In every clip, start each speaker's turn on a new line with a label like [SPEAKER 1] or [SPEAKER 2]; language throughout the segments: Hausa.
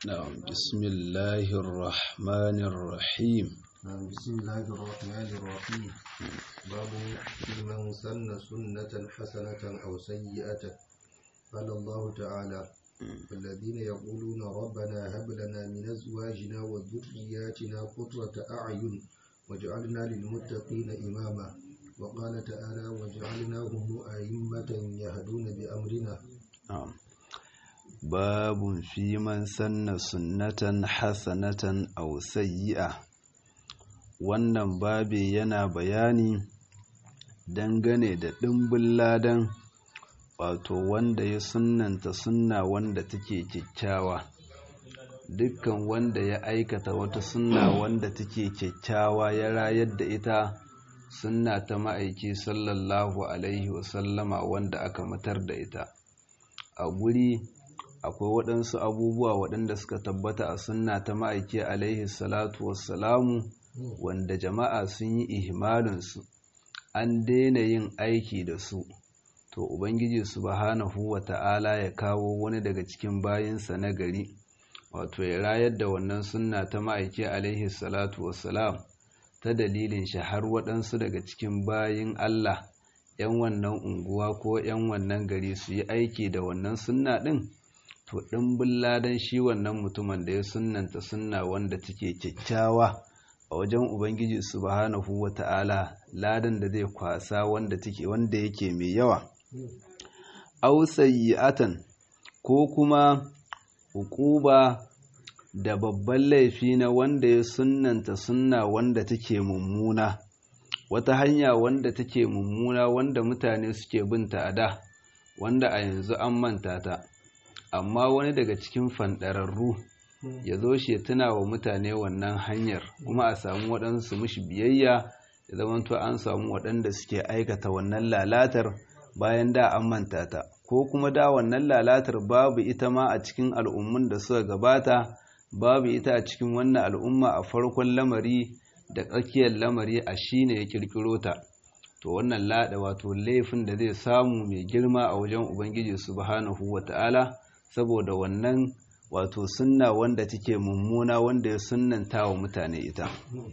[SPEAKER 1] نعم بسم الله الرحمن الرحيم
[SPEAKER 2] نعم بسم الله الرحمن الرحيم باب في من سن سنة حسنة أو سيئة قال الله تعالى الذين يقولون ربنا هب لنا من أزواجنا وذرياتنا قرة أعين واجعلنا للمتقين إماما وقال تعالى وجعلناهم أئمة يهدون بأمرنا
[SPEAKER 1] نعم باب في من سن سنة حسنة أو سيئة wannan babi yana bayani dangane da ɗimbin ladan wato wanda ya sunnanta sunna wanda take kyakkyawa dukkan wanda ya aikata wata sunna wanda take kyakkyawa ya rayar da ita sunna ta ma'aiki sallallahu alaihi wasallama wanda aka matar da ita a guri akwai waɗansu abubuwa waɗanda suka tabbata a sunna ta ma'aiki alaihi salatu wassalamu wanda jama'a sun yi ihmalinsu an daina yin aiki da su to ubangiji subhanahu wa ta'ala ya kawo wani daga cikin bayinsa na gari wato ya rayar da wannan sunna ta ma'aiki alaihi salatu wassalam ta dalilin shi har waɗansu daga cikin bayin Allah ‘yan wannan unguwa ko ‘yan wannan gari su yi aiki da wannan sunna ɗin to ɗimbin ladan shi wannan mutumin da ya sunnanta sunna wanda take kyakkyawa a wajen ubangiji subhanahu wa ta'ala ladan da zai kwasa wanda take wanda yake mai yawa aw sayyi'atan ko kuma hukuba da babban laifi na wanda ya sunnanta sunna wanda take mummuna wata hanya wanda take mummuna wanda mutane suke binta a da wanda a yanzu an manta ta amma wani daga cikin fanɗararru ya zo shi ya tuna wa mutane wannan hanyar kuma a samu waɗansu mushi biyayya ya zamanto an samu waɗanda suke aikata wannan lalatar bayan da an manta ta ko kuma da wannan lalatar babu ita ma a cikin al'ummun da suka gabata babu ita a cikin wannan al'umma a farkon lamari da tsakiyar lamari a shi ne ya kirkiro ta to wannan lada wato laifin da zai samu mai girma a wajen ubangiji subhanahu wata'ala saboda wannan wato sunna wanda take mummuna wanda ya sunnanta wa mutane ita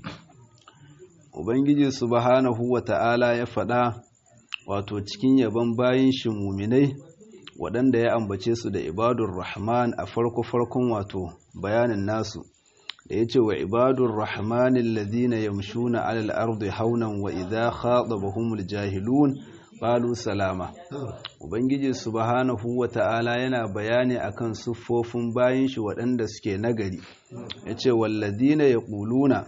[SPEAKER 1] ubangiji subhanahu wata'ala ya faɗa wato cikin yaban bayin shi muminai waɗanda ya ambace su da ibadur rahman a farko-farkon wato bayanin nasu da ya ce wa ibadur rahmanin ladina yamshuna alal ardi haunan wa idha khatabahumul jahilun qalu salama ubangiji subhanahu wata'ala yana bayani akan siffofin bayin shi waɗanda suke nagari yace walladina yaquluna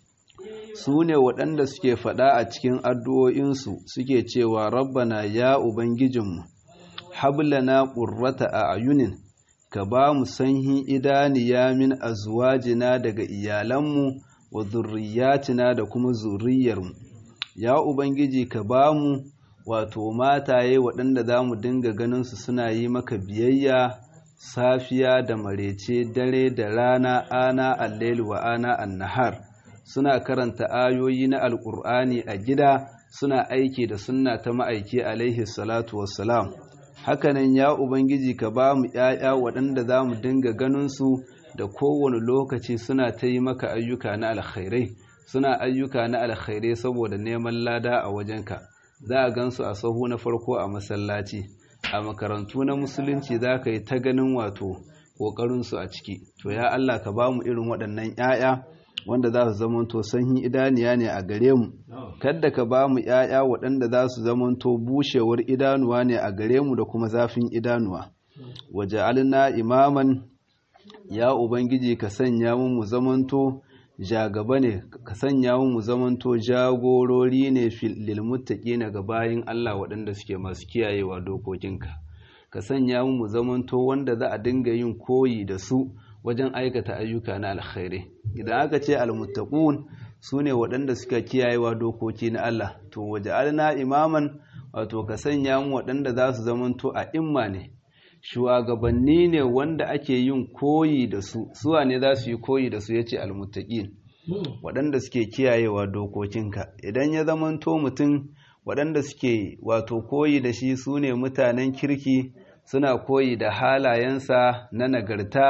[SPEAKER 1] su ne waɗanda suke faɗa a cikin addu'o'insu suke cewa rabbana ya ubangijinmu hablana qurrata a ayunin ka ba mu sanhin idaniya min azwajina daga iyalanmu wa zurriyatina da kuma zurriyarmu ya ubangiji ka ba mu wato mataye waɗanda za mu dinga ganinsu suna yi maka biyayya safiya da marece dare da rana ana allel wa ana annahar suna karanta ayoyi na alƙur'ani a gida suna aiki da sunna ta ma'aiki alaihi salatu wassalam hakanan ya ubangiji ka ba mu ‘ya'ya waɗanda za mu dinga ganinsu da kowane lokaci suna ta yi maka ayyuka na alkhairai suna ayyuka na alkhairai saboda neman lada a wajenka za a gansu a sahu na farko a masallaci a makarantu na musulunci za ka yi ta ganin wato ƙoƙarinsu a ciki to ya Allah ka ba mu irin waɗannan ‘ya'ya wanda za su zamanto sanyin idaniya ne a gare mu kadda ka ba mu ‘ya'ya waɗanda za su zamanto bushewar idanuwa ne a gare mu da kuma zafin idanuwa waje alina imaman ya ubangiji ka sanya mu mu zamanto jagaba ne ka sanya mu mu zamanto jagorori ne lilmuttaqi na ga bayin Allah waɗanda suke masu kiyayewa dokokinka ka sanya mu mu zamanto wanda za a dinga yin koyi da su wajen aikata ayyuka na alkhairi idan aka ce almuttaqun su ne waɗanda suka kiyayewa dokoki na Allah to waje alna imaman wato ka sanya mu waɗanda za su zamanto a imma ne shugabanni ne wanda ake yin koyi da su suwa ne za su yi koyi da su yace almuttaqin waɗanda suke kiyayewa dokokinka idan ya zamanto mutum waɗanda suke wato koyi da shi su ne mutanen kirki suna koyi da halayensa na nagarta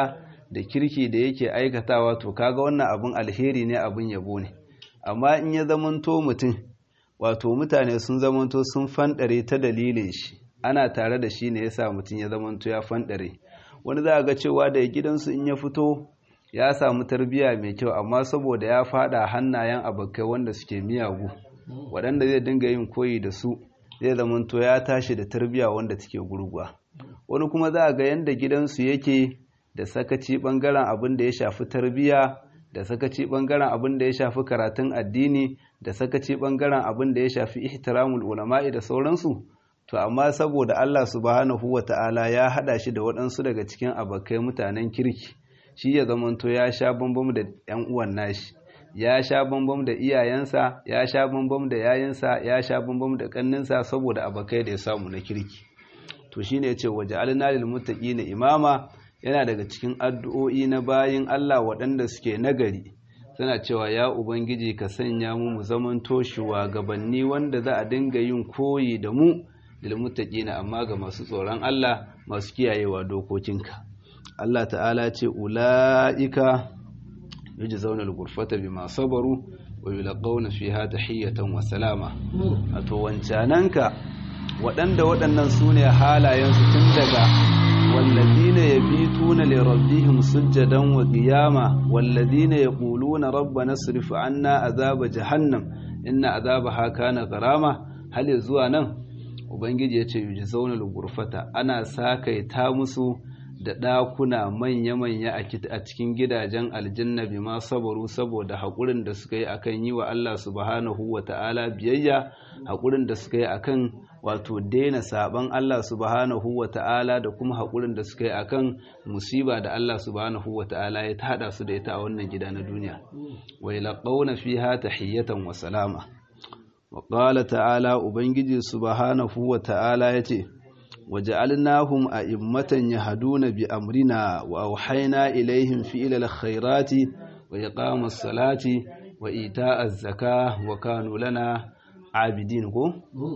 [SPEAKER 1] da kirki da yake aikatawa to kaga wannan abin alheri ne abin yabo ne amma in ya zamanto mutum wato mutane sun zamanto sun fanɗare ta dalilin shi ana tare da shi ne yasa mutum ya zamanto ya fanɗare wani za a ga cewa da gidansu in ya fito ya samu tarbiyya mai kyau amma saboda ya fada hannayen abokai wanda suke miyagu waɗanda zai dinga yin koyi da su zai zamanto ya tashi da tarbiyya wanda take gurguwa wani kuma za a ga yanda gidansu yake da sakaci ɓangaren abin da ya shafi tarbiyya da sakaci ɓangaren abin da ya shafi karatun addini da sakaci ɓangaren abin da ya shafi ihtiramul ulama'i da sauransu to amma saboda Allah subhanahu wa ta'ala ya haɗa shi da waɗansu daga cikin abokai mutanen kirki shi ya zamanto ya sha bambam da ‘yan uwan nashi ya sha bambam da iyayensa ya sha bambam da yayinsa ya sha bambam da ƙanninsa saboda abokai da ya samu na kirki to shine ya ce waje alinalil na imama yana daga cikin addu'o'i na bayin Allah waɗanda suke nagari suna cewa ya ubangiji ka sanya mu mu zamanto shugabanni wanda za a dinga yin koyi da mu lilmuttaqina amma ga masu tsoron Allah masu kiyayewa dokokinka Allah ta'ala ce ula'ika yujzauna al-ghurfata bima sabaru wa yulqawna fiha tahiyatan wa salama ato wancananka waɗanda waɗannan sune halayen su tun daga walladina yabituna li rabbihim sujadan wa qiyama walladina yaquluna rabbana srif anna azaba jahannam inna azabaha kana gharama hal zuwa nan ubangiji ya ce yuji zaunar gurfata ana sakaita musu da ɗakuna manya-manya a cikin gidajen aljanna bi ma sabaru saboda haƙurin da suka yi akan yi wa Allah subhanahu wa ta'ala biyayya haƙurin da suka yi akan wato daina saban Allah subhanahu wa ta'ala da kuma haƙurin da suka yi akan musiba da Allah subhanahu wa ta'ala ya tada su da ita a wannan gida na duniya wa yalqawna fiha tahiyatan wa salama وقال تعالى ubangiji subhanahu wa ta'ala yace waja'alnahum a'immatan yahduna bi amrina wa auhayna ilaihim fi'lal khairati wa iqamas salati wa ita'az zakah wa kanu lana abidin ko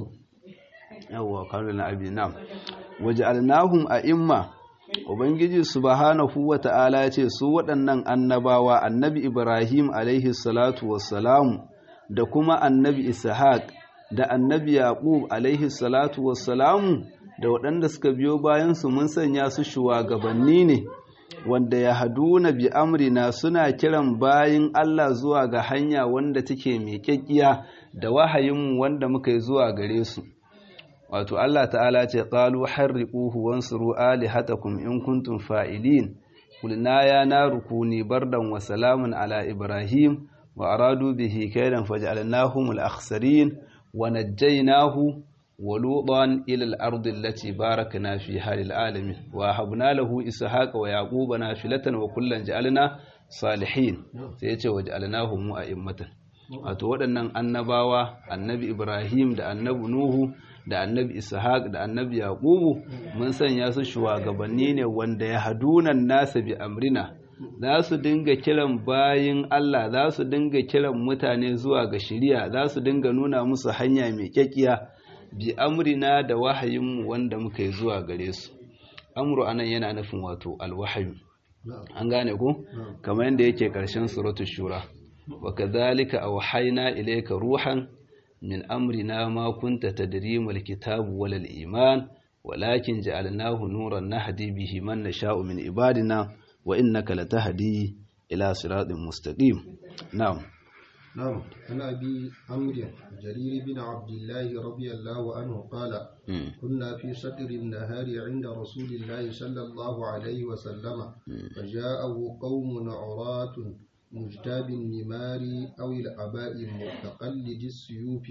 [SPEAKER 1] yawa kanu lana abidin nam waja'alnahum a'imma ubangiji subhanahu wa ta'ala yace su waɗannan annabawa annabi ibrahim alaihi salatu wassalamu da kuma annabi ishaq da annabi yaqub alaihi salatu wassalamu da waɗanda suka biyo bayansu mun sanya su shugabanni ne wanda ya haduna bi amrina suna kiran bayin Allah zuwa ga hanya wanda take mai kyakkiya da wahayinmu wanda muka yi zuwa gare su wato Allah ta'ala ce qalu harriquhu wansuru alihatakum in kuntum fa'ilin qulna ya naru kuni bardan wa salamun ala ibrahim وأرادوا به كيدا فجعلناهم الأخسرين ونجيناه ولوطا إلى الأرض التي باركنا فيها للعالمين وهبنا له إسحاق ويعقوب نافلة وكلا جعلنا صالحين سيتي وجعلناهم أئمة wato waɗannan annabawa annabi ibrahim da annabi nuhu da annabi ishaq da annabi yaqubu mun sanya su shugabanni ne wanda ya hadunan nasa bi amrina za su dinga kiran bayin Allah za su dinga kiran mutane zuwa ga shiriya za su dinga nuna musu hanya mai kyakkiya bi amrina da wahayinmu wanda muka yi zuwa gare su amru anan yana nufin wato alwahayu an gane ku kamar yadda yake ƙarshen suratul shura wa kadhalika awhayna ilayka ruhan min amrina ma kunta tadri mal kitabu wal iman walakin ja'alnahu nuran nahdi bihi man nasha'u min ibadina wa innaka latahdi ila siratin mustaqim na'am
[SPEAKER 2] نعم عن أبي عمرو جرير بن عبد الله رضي الله عنه قال كنا في صدر النهار عند رسول الله صلى الله عليه وسلم فجاءه قوم عراة مجتاب النمار أو الأباء متقلد السيوف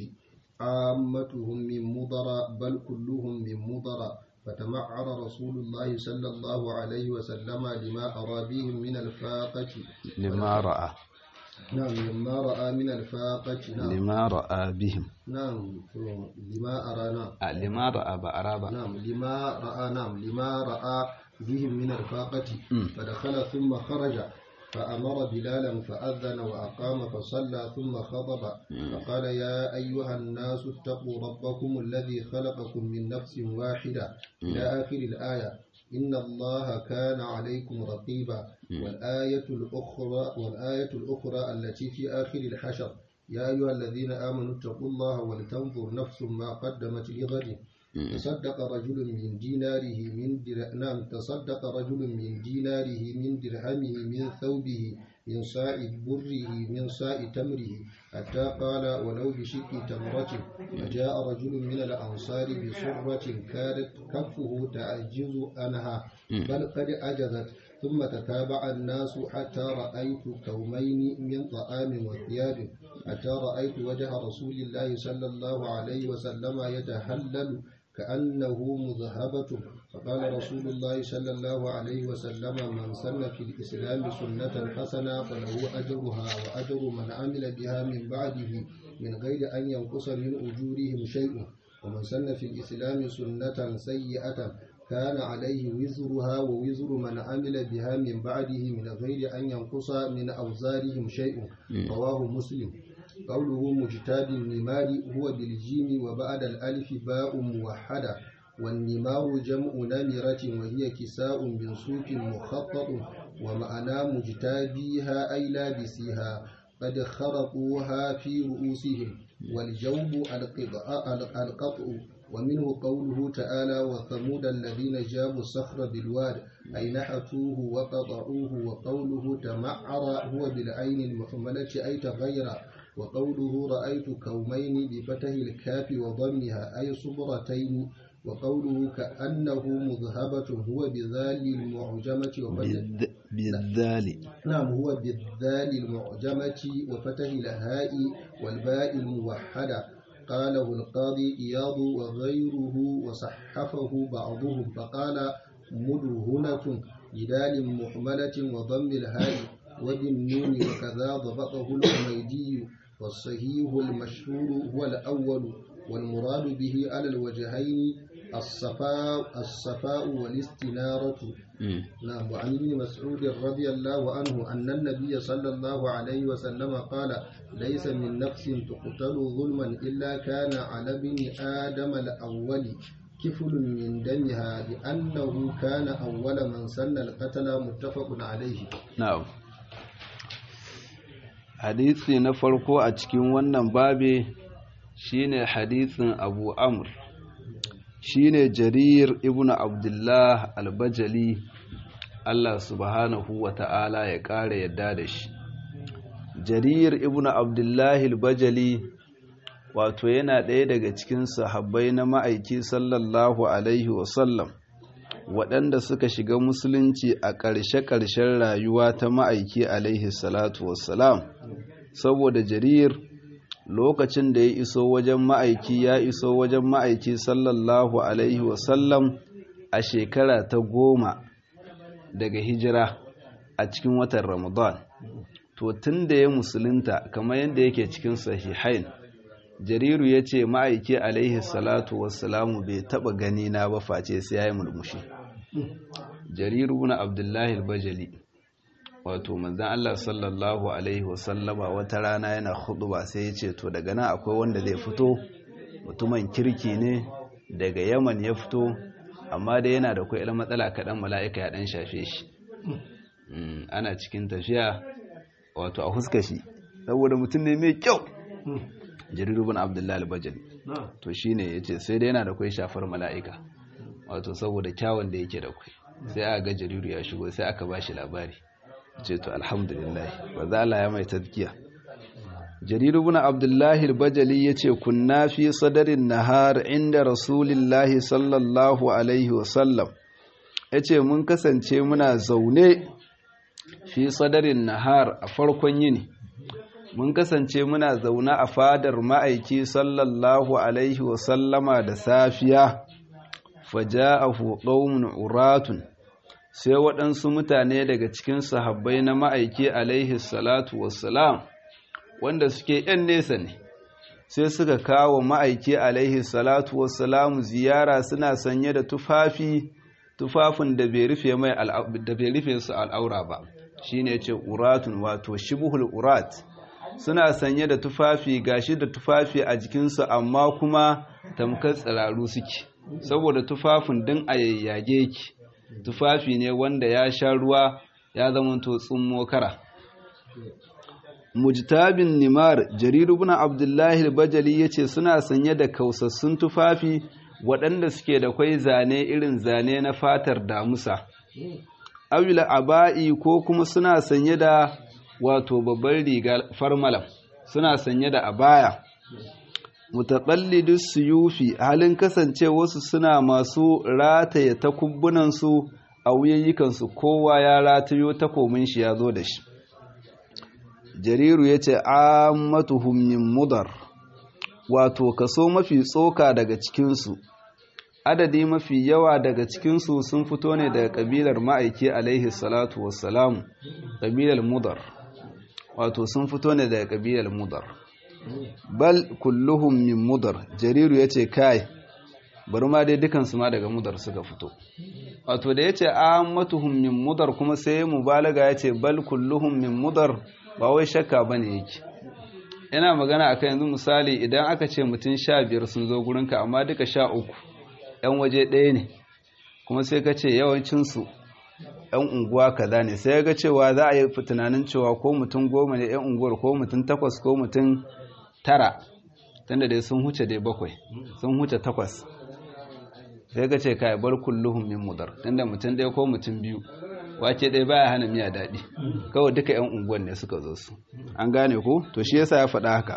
[SPEAKER 2] عامتهم من مضر بل كلهم من مضر فتمعر رسول الله صلى الله عليه وسلم لما أرى بهم من الفاقة
[SPEAKER 1] لما رأى
[SPEAKER 2] نعم لما رأى من الفاقة نعم
[SPEAKER 1] لما رأى بهم
[SPEAKER 2] نعم لما أرى نعم
[SPEAKER 1] a lima ra'a ba ara ba
[SPEAKER 2] نعم لما رأى نعم لما رأى بهم من الفاقة فدخل ثم خرج فأمر بلالا فأذن وأقام فصلى ثم خطب فقال يا أيها الناس اتقوا ربكم الذي خلقكم من نفس واحدة إلى آخر الآية إن الله كان عليكم رقيبا والآية الأخرى والآية الأخرى التي في آخر الحشر يا أيها الذين آمنوا اتقوا الله ولتنظر نفس ما قدمت لغد تصدق رجل من ديناره من در... نعم تصدق رجل من ديناره من درهمه من ثوبه من ساء بره من ساء تمره حتى قال ولو بشق تمرة فجاء رجل من الأنصار بصرة كانت كفه تعجز عنها بل قد عجزت ثم تتابع الناس حتى رأيت كومين من طعام وثياب حتى رأيت وجه رسول الله صلى الله عليه وسلم يتهلل كأنه مذهبة فقال رسول الله صلى الله عليه وسلم من سن في الإسلام سنة حسنة فله أجرها وأجر من عمل بها من بعده من غير أن ينقص من أجورهم شيء ومن سن في الإسلام سنة سيئة كان عليه وزرها ووزر من عمل بها من بعده من غير أن ينقص من أوزارهم شيء رواه مسلم قوله مجتاب النمار هو بالجيم وبعد الألف باء موحدة والنمار جمع نمرة وهي كساء من صوف مخطط ومعنى مجتابيها أي لابسيها قد خرقوها في رؤوسهم والجوب القطع ومنه قوله تعالى وثمود الذين جابوا الصخر بالواد أي نحتوه وقطعوه وقوله تمعر هو بالعين المحملة أي تغير وقوله رأيت كومين بفتح الكاف وضمها أي صبرتين وقوله كأنه مذهبة هو بذال المعجمة وفتح
[SPEAKER 1] بالذال
[SPEAKER 2] نعم هو بالذال المعجمة وفتح الهاء والباء الموحدة قاله القاضي إياض وغيره وصحفه بعضهم فقال مدهنة بدال محملة وضم الهاء وبالنون وكذا ضبطه الحميدي والصحيح المشهور هو الأول والمراد به على الوجهين الصفاء الصفاء والاستنارة نعم وعن ابن مسعود رضي الله عنه أن النبي صلى الله عليه وسلم قال ليس من نفس تقتل ظلما إلا كان على ابن آدم الأول كفل من دمها لأنه كان أول من سن القتل متفق عليه
[SPEAKER 1] نعم hadisi na farko a cikin wannan babe shine hadisin abu amr shine jarir ibn abdullah albajali Allah subhanahu wa ta'ala ya ƙara yadda da shi jarir ibn abdullah albajali wato yana ɗaya daga cikin sahabbai na ma'aiki sallallahu alaihi wasallam waɗanda suka shiga musulunci a ƙarshe-ƙarshen rayuwa ta ma'aiki alaihi salatu wassalam saboda jarir lokacin da ya iso wajen ma'aiki ya iso wajen ma'aiki sallallahu alaihi wasallam a shekara ta goma daga hijira a cikin watan ramadan to tun da ya musulunta kamar yadda yake cikin sahihain jariru ya ce ma'aiki alaihi salatu wassalamu bai taba gani na ba face sai ya yi murmushi jariru na abdullahi bajali wato manzan Allah sallallahu alaihi wasallama wata rana yana ba sai ya ce to daga nan akwai wanda zai fito mutumin kirki ne daga yaman ya fito amma dai yana da kwai matsala kaɗan mala'ika ya ɗan shafe shi ana cikin tafiya wato a huska shi saboda mutum ne mai kyau jariru bin abdullahi bajali to shine ya ce sai dai yana da kwai shafar mala'ika wato saboda kyawun da yake da kwai sai aka ga jariru ya shigo sai aka ba shi labari ce to alhamdulillah ba za ya mai tazkiya jariru bin abdullahi al-bajali yace kunna fi sadarin nahar inda rasulillahi sallallahu alaihi wasallam yace mun kasance muna zaune fi sadarin nahar a farkon yini mun kasance muna zaune a fadar ma'aiki sallallahu alaihi wasallama da safiya faja'ahu qaumun uratun sai waɗansu mutane daga cikin sahabbai na ma'aiki alaihi salatu wassalam wanda suke ‘yan nesa ne sai suka kawo ma'aiki alaihi salatu wassalam ziyara suna sanye da tufafi tufafin da bai rufe mai da bai rufe su al'aura ba shine ce uratun wato shibhul urat suna sanye da tufafi gashi da tufafi a jikinsu amma kuma tamkar tsiraru suke saboda tufafin din a yayyage ki tufafi ne wanda ya sha ruwa ya zamanto tsummo kara mujtabin nimar jariru ibn abdullahi al-bajali yace suna sanye da kausassun tufafi waɗanda suke da kwai zane irin zane na fatar damusa awila aba'i ko kuma suna sanye da wato babbar riga farmalam suna sanye da abaya mutaqallidu suyufi halin kasance wasu suna masu rataye takubbunansu a wuyayyukansu kowa ya ratayo takomin shi ya zo da shi jariru ya ce ammatuhum min mudar wato kaso mafi tsoka daga cikinsu adadi mafi yawa daga cikinsu sun fito ne daga kabilar ma'aiki alaihi salatu wassalamu kabilar mudar wato sun fito ne daga kabilar mudar bal kulluhum min mudar jariru ya ce kai bari ma dai dukansu ma daga mudar suka fito wato da ya ce ammatuhum min mudar kuma sai mubalaga ya ce bal kulluhum min mudar ba wai shakka ba ne yake ina magana akan yanzu misali idan aka ce mutum sha biyar sun zo gurinka amma duka sha uku yan waje ɗaya ne kuma sai ka ce yawancinsu yan unguwa kaza ne sai ga cewa za a yi tunanin cewa ko mutum goma ne yan unguwar ko mutum takwas ko mutum tara tunda dai sun huce dai bakwai sun huce takwas sai ka ce kai bar kulluhum min mudar tunda mutum ɗaya ko mutum biyu wake ɗaya baya hana miya daɗi kawai duka 'yan unguwan ne suka zo su an gane ko to shi yasa ya faɗa haka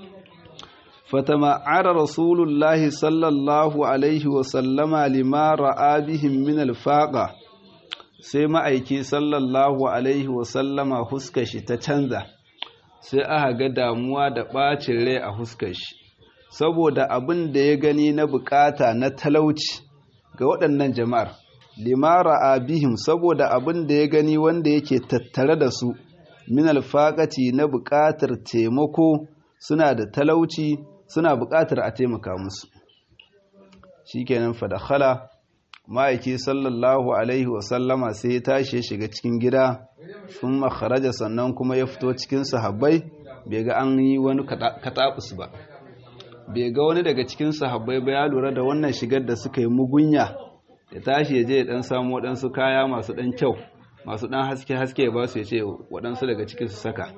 [SPEAKER 1] fatama'ara rasulullahi sallallahu alaihi wa sallama lima ra'a bihim min alfaqa sai ma'aiki sallallahu alaihi wa sallama huskar shi ta canza sai aka ga damuwa da ɓacin rai a huskar shi saboda abin da ya gani na bukata na talauci ga waɗannan jama'ar limara abihim saboda abin da ya gani wanda yake tattare da su min alfaƙati na buƙatar taimako suna da talauci suna buƙatar a taimaka musu shikenan fadakhala ma'aiki sallallahu alaihi wasallama sai ya tashi ya shiga cikin gida sun makaraja sannan kuma ya fito cikin sahabbai bai ga an yi wani katabus ba bai ga wani daga cikin sahabbai ba ya lura da wannan shigar da suka yi mugunya ya tashi ya je ya dan samu waɗansu kaya masu ɗan kyau masu ɗan haske-haske ya ba su ya ce waɗansu daga cikin su saka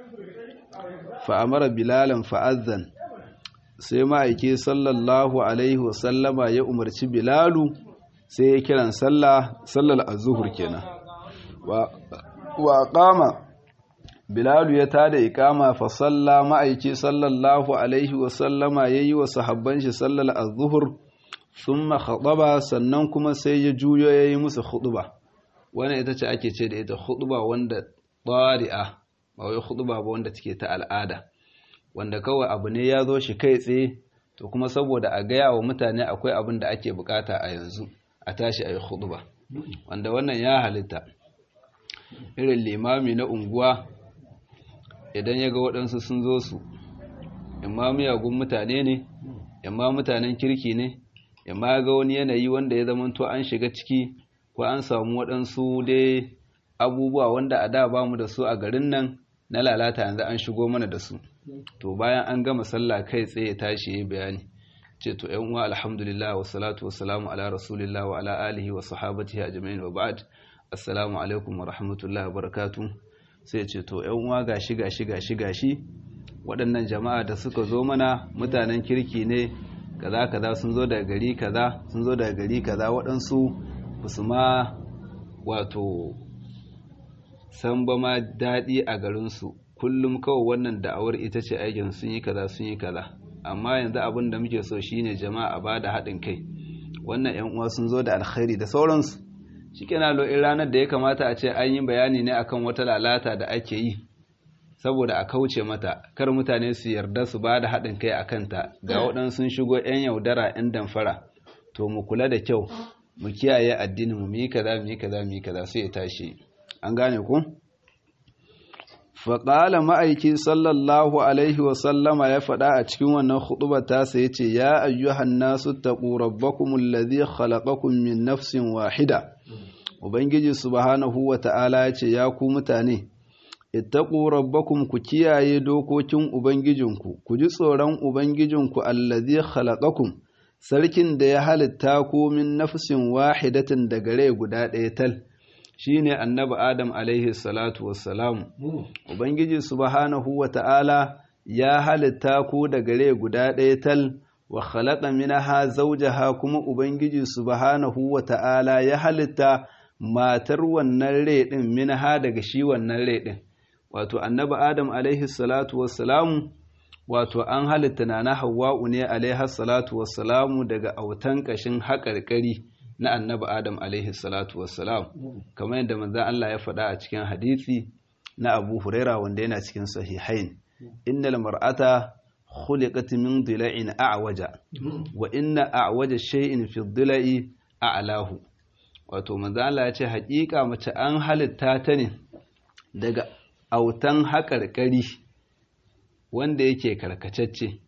[SPEAKER 1] fa'amara bilalan fa'azzan sai ma'aiki sallallahu alaihi wasallama ya umarci bilalu sai ya kiran sallar azuhur kenan wa kama bilalu ya tada ikama fa salla ma'aiki sallallahu alaihi wasallama ya yi wa sahabban shi sallar azuhur sun khataba sannan kuma sai ya juyo ya yi musu khutuba wannan ita ce ake ce da ita khutuba wanda ɗari'a ba wai khutuba ba wanda take ta al'ada wanda kawai abu ne ya zo shi kai tsaye to kuma saboda a gaya wa mutane akwai abin da ake bukata a yanzu a tashi a yi khutuba wanda wannan ya halitta irin limami na unguwa idan ya ga waɗansu sun zo su imma miyagun mutane ne imma mutanen kirki ne imma ga wani yanayi wanda ya zamanto an shiga ciki ko an samu waɗansu dai abubuwa wanda a da bamu da su a garin nan na lalata yanzu an shigo mana da su to bayan an gama sallah kai tsaye ya tashi yi bayani ce to yan uwa alhamdulillah wa salatu wa salamu ala rasulillah wa ala alihi wa sahabatihi ajma'in wa ba'd assalamu alaikum wa rahmatullahi wa barakatuh sai ce to yan uwa gashi gashi gashi gashi waɗannan jama'a da suka zo mana mutanen kirki ne kaza kaza sun zo daga gari kaza sun zo daga gari kaza waɗansu basu ma wato san ba ma daɗi a garinsu kullum kawai wannan da'awar ita ce aikin sun yi kaza sun yi kaza amma yanzu abin da muke so shine jama'a ba da haɗin kai wannan yan uwa sun zo da alkhairi da sauransu shikenan lo in ranar da ya kamata a ce an yi bayani ne akan wata lalata da ake yi saboda a kauce mata kar mutane su yarda su ba da haɗin kai a kanta ga waɗansu sun shigo 'yan yaudara 'yan damfara to mu kula da kyau mu kiyaye addinin mu yi kaza mu yi kaza mu yi kaza sai ya tashi an gane ku faƙala ma'aiki sallallahu alaihi wasallama ya faɗa a cikin wannan huɗubar tasa ya ce ya ayyuhan nasu taƙu rabbakum allazi khalaqakum min nafsin wahida ubangiji subhanahu wa ta'ala ya ce ya ku mutane ittaqu rabbakum ku kiyaye dokokin ubangijinku ku ji tsoron ubangijinku allazi khalaqakum sarkin da ya halitta ku min nafsin wahidatin daga rai guda ɗaya tal shine annabi adam alaihi salatu wassalam ubangiji subhanahu wata'ala ya halitta ku daga rai guda ɗaya tal wa khalaqa minha zawjaha kuma ubangiji subhanahu wata'ala ya halitta matar wannan rai din minha daga shi wannan rai din wato annabi adam alaihi salatu wassalamu wato an halitta na hawa'u ne alaihi salatu wassalamu daga autan kashin haƙarƙari na annabi adam alaihi salatu wassalam kamar yadda manzon Allah ya faɗa a cikin hadisi na Abu Huraira wanda yana cikin sahihain innal mar'ata khuliqat min dila'in a'waja wa inna a'waja shay'in fi dila'i a'lahu wato manzon Allah ya ce haƙiƙa mace an halitta ta ne daga autan haƙarƙari wanda yake karkatacce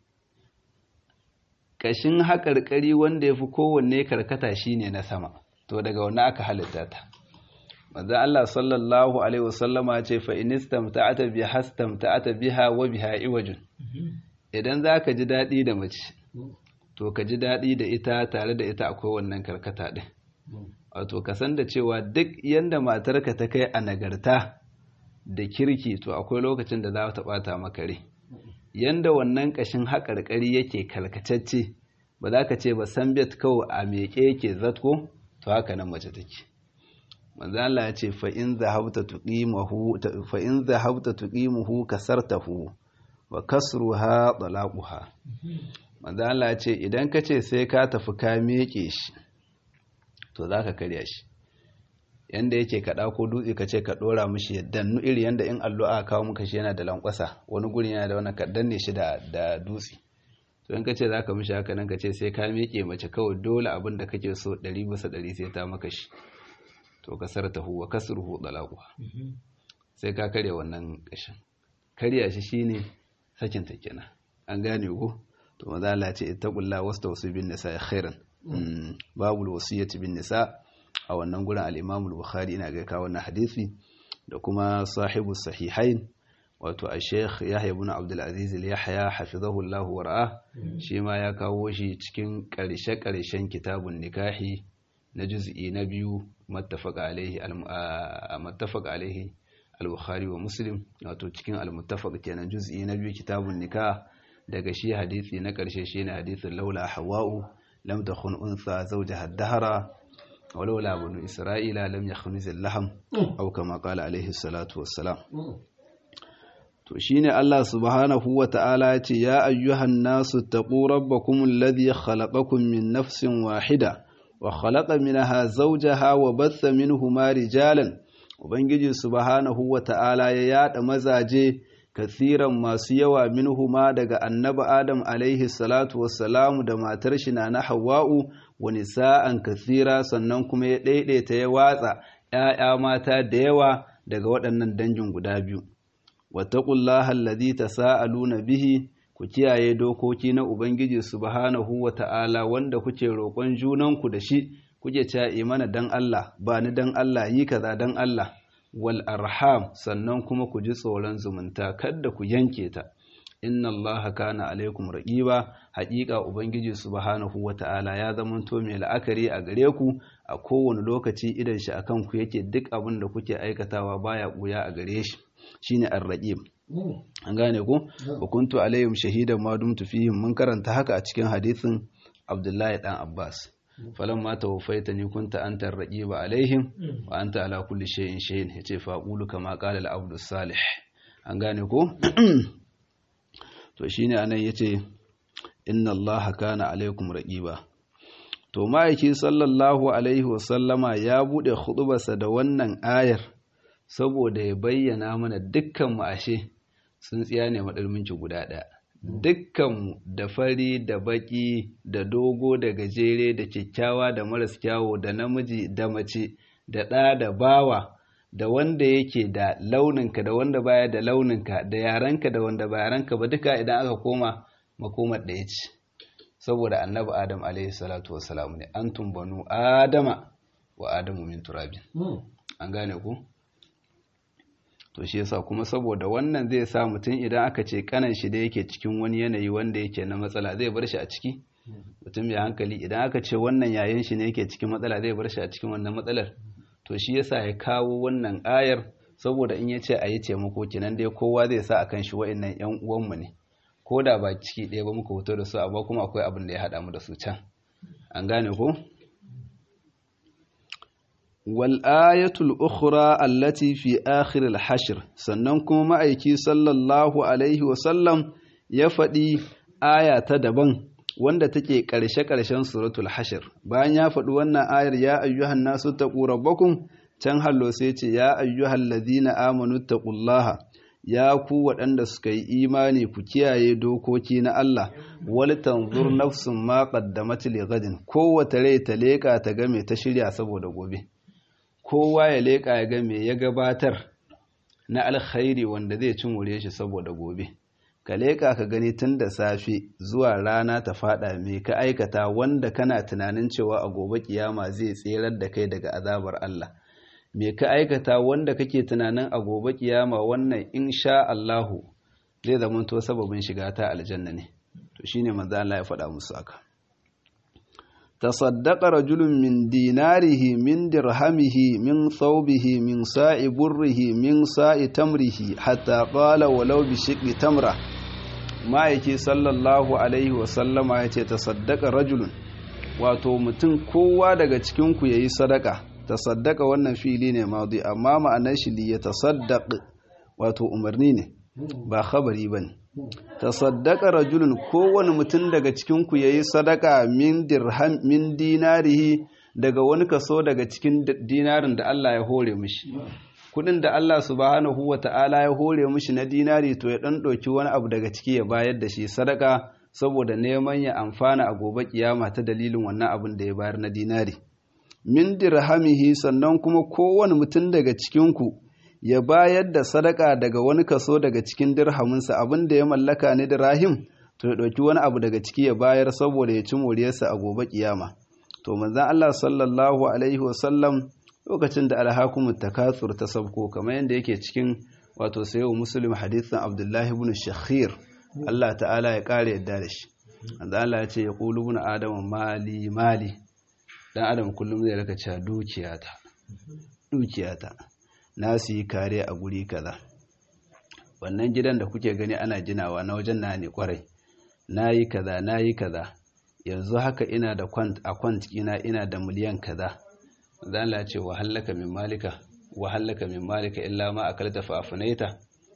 [SPEAKER 1] ƙashin haƙarƙari wanda ya fi kowanne karkata shine na sama to daga wani aka halitta ta manzo Allah sallallahu alaihi wasallama ce fa inistamta'ata bi hastamta'ata biha wa biha iwajun idan zaka ji daɗi da mace to ka ji daɗi da ita tare da ita akwai wannan karkata ɗin wato ka san da cewa duk yanda matarka ta kai a nagarta da kirki to akwai lokacin da za ta ɓata maka rai yanda wannan ƙashin haƙarƙari yake kalkatacce ba za ka ce ba san bet kawai a meƙe yake zatko to haka nan mace take manzo Allah ya ce fa in zahabta tuqimuhu fa in zahabta tuqimuhu kasartahu wa kasruha talaquha manzo Allah ya ce idan ka ce sai ka tafi ka meƙe shi to zaka karya shi yanda yake ka ko dutse ka ce ka dora mishi yadda nu iri yanda in allo aka kawo muka shi yana da lankwasa wani guri yana da wannan ka danne shi da da dutse to in ka ce zaka mishi haka nan ka ce sai ka miƙe mace kawai dole abin da kake so ɗari bisa ɗari sai ta maka shi to ka sarta huwa kasruhu dalaquha sai ka karya wannan kashin karya shi shine sakin ta kenan an gane ko to maza Allah ya ce ittaqullaha wastawsu bin nisa khairan babul wasiyati bin nisa a wannan gurin al-Imam al-Bukhari ina ga kawo wannan hadisi da kuma sahibu sahihain wato a Sheikh Yahya ibn Abdul Aziz al-Yahya hafizahu Allah wa ra'a shi ma ya kawo shi cikin karshe karshen kitabun nikahi na juz'i na biyu mattafaq alaihi al-muttafaq alaihi al-Bukhari wa Muslim wato cikin al-muttafaq kenan juz'i na biyu kitabun nikah daga shi hadisi na karshe shine hadisin laula hawa'u lam takhun unsa zawjaha ad-dahra ولولا بنو إسرائيل لم يخنز اللحم أو كما قال عليه الصلاة والسلام to shine Allah subhanahu wa ta'ala ya ce ya ayyuhan nasu taqu rabbakum alladhi khalaqakum min nafsin wahida wa khalaqa minha zawjaha wa batha minhuma rijalan ubangiji subhanahu wa ta'ala ya yada mazaje kathiran masu yawa minhuma daga annabi adam alaihi salatu wassalamu da matar shi na hawa'u wa nisa'an kathira sannan kuma ya daidaita ya watsa ‘ya'ya mata da yawa daga waɗannan dangin guda biyu wattaqullaha allazi tasaaluna bihi ku kiyaye dokoki na ubangiji subhanahu wa ta'ala wanda kuke roƙon junanku da shi kuke cewa imana dan Allah ba ni dan Allah yi kaza dan Allah wal arham sannan kuma ku ji tsoron zumunta kada ku yanke ta inna allaha kana alaikum raqiba haƙiƙa ubangiji subhanahu wata'ala ya zamanto mai la'akari a gare ku a kowane lokaci idan shi akan ku yake duk abin da kuke aikatawa baya buya a gare shi shine ar-raqib an gane ku wa kuntu alaihim shahidan ma dumtu fihim mun karanta haka a cikin hadisin Abdullahi dan Abbas falamma tawaffaitani kunta anta ar-raqiba alaihim wa anta ala kulli shay'in shay'in yace fa qulu kama qala al-abdu salih an gane ko to shine anan yace inna allaha kana alaikum raqiba to ma'aiki sallallahu alaihi wa sallama ya bude khutubarsa da wannan ayar saboda ya bayyana mana dukkan mu ashe tsintsiya ne madalminci guda ɗaya dukkanmu da fari da baki da dogo da gajere da kyakkyawa da maras kyawo da namiji da mace da ɗa da bawa da wanda yake da launinka da wanda baya da launinka da yarenka da wanda ba yarenka ba duka idan aka koma makomar ɗaya ce saboda annabi adam alaihi salatu wasalam ne antum banu adama wa adamu min turabin an gane ku to shi yasa kuma saboda wannan zai sa mutum idan aka ce kanan shi da yake cikin wani yanayi wanda yake na matsala zai bar shi a ciki mutum mai hankali idan aka ce wannan yayin shi ne yake cikin matsala zai bar shi a cikin wannan matsalar to shi yasa ya kawo wannan ayar saboda in ya ce a yi taimako kenan dai kowa zai sa akan shi wa'annan yan uwanmu ne ko da ba ciki ɗaya ba muka fito da su amma kuma akwai abin da ya haɗa mu da su can an gane ko wal ayatul ukhra allati fi akhir al hashr sannan kuma ma'aiki sallallahu alaihi wa sallam ya faɗi aya ta daban wanda take ƙarshe-ƙarshen suratul hashir bayan ya faɗi wannan ayar ya ayyuhan nasu taqu rabbakum can hallo sai ce ya ayyuhal ladina amanu taqullaha ya ku waɗanda suka yi imani ku kiyaye dokoki na Allah wal tanzur nafsun ma qaddamat li gadin kowace rai ta leka ta ga me ta shirya saboda gobe kowa ya leka ya ga me ya gabatar na alkhairi wanda zai cin wure shi saboda gobe ka leƙa ka gani tun da safe zuwa rana ta fada me ka aikata wanda kana tunanin cewa a gobe kiyama zai tserar da kai daga azabar Allah me ka aikata wanda kake tunanin a gobe kiyama wannan insha Allahu zai zamanto sababin shiga ta aljanna ne to shine manzo Allah ya faɗa musu haka تصدق رجل من ديناره من درهمه من ثوبه من ساء بره من ساء تمره حتى قال ولو بشق تمره ما يكي صلى الله عليه وسلم يتي تصدق رجل wato mutum kowa daga cikinku ya yi sadaka tasaddaka wannan fili ne maudi amma ma'anar shi li ya tasaddaq wato umarni ne ba khabari bane tasaddaqa rajulun kowane mutum daga cikinku yayi sadaka min dirham min dinarihi daga wani kaso daga cikin dinarin da Allah ya hore mishi kudin da Allah subhanahu wata'ala ya hore mishi na dinari to ya dan doki wani abu daga ciki ya bayar da shi sadaka saboda neman ya amfana a gobe kiyama ta dalilin wannan abin da ya bayar na dinari min dirhamihi sannan kuma kowane mutum daga cikinku ya bayar da sadaka daga wani kaso daga cikin dirhaminsa abin da ya mallaka ne dirahim to ya ɗauki wani abu daga ciki ya bayar saboda ya ci moriyarsa a gobe kiyama to manzon Allah sallallahu alaihi wasallam lokacin da alhakumut takatsur ta sabko kamar yadda yake cikin wato sayo muslim hadithin abdullahi ibn shakhir Allah ta'ala ya kare yadda da shi manzon Allah ya ce ya qulu ibn adam mali mali dan adam kullum zai raka cewa dukiyata dukiyata na su yi kare a guri kaza wannan gidan da kuke gani ana ginawa na wajen na ne kwarai na yi kaza na yi kaza yanzu haka ina da kwant a kwant ina ina da miliyan kaza zan la ce wa hallaka min malika wa hallaka min malika illa ma akalta fa afnaita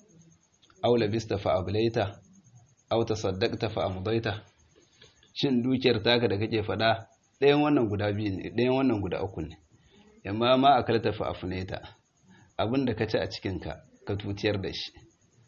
[SPEAKER 1] aw labista fa ablaita aw tasaddaqta fa amdaita shin dukiyar taka da kake fada ɗayan wannan guda biyu ne ɗayan wannan guda uku ne amma ma akalta fa afnaita abin da ka ci a cikinka ka tutiyar da shi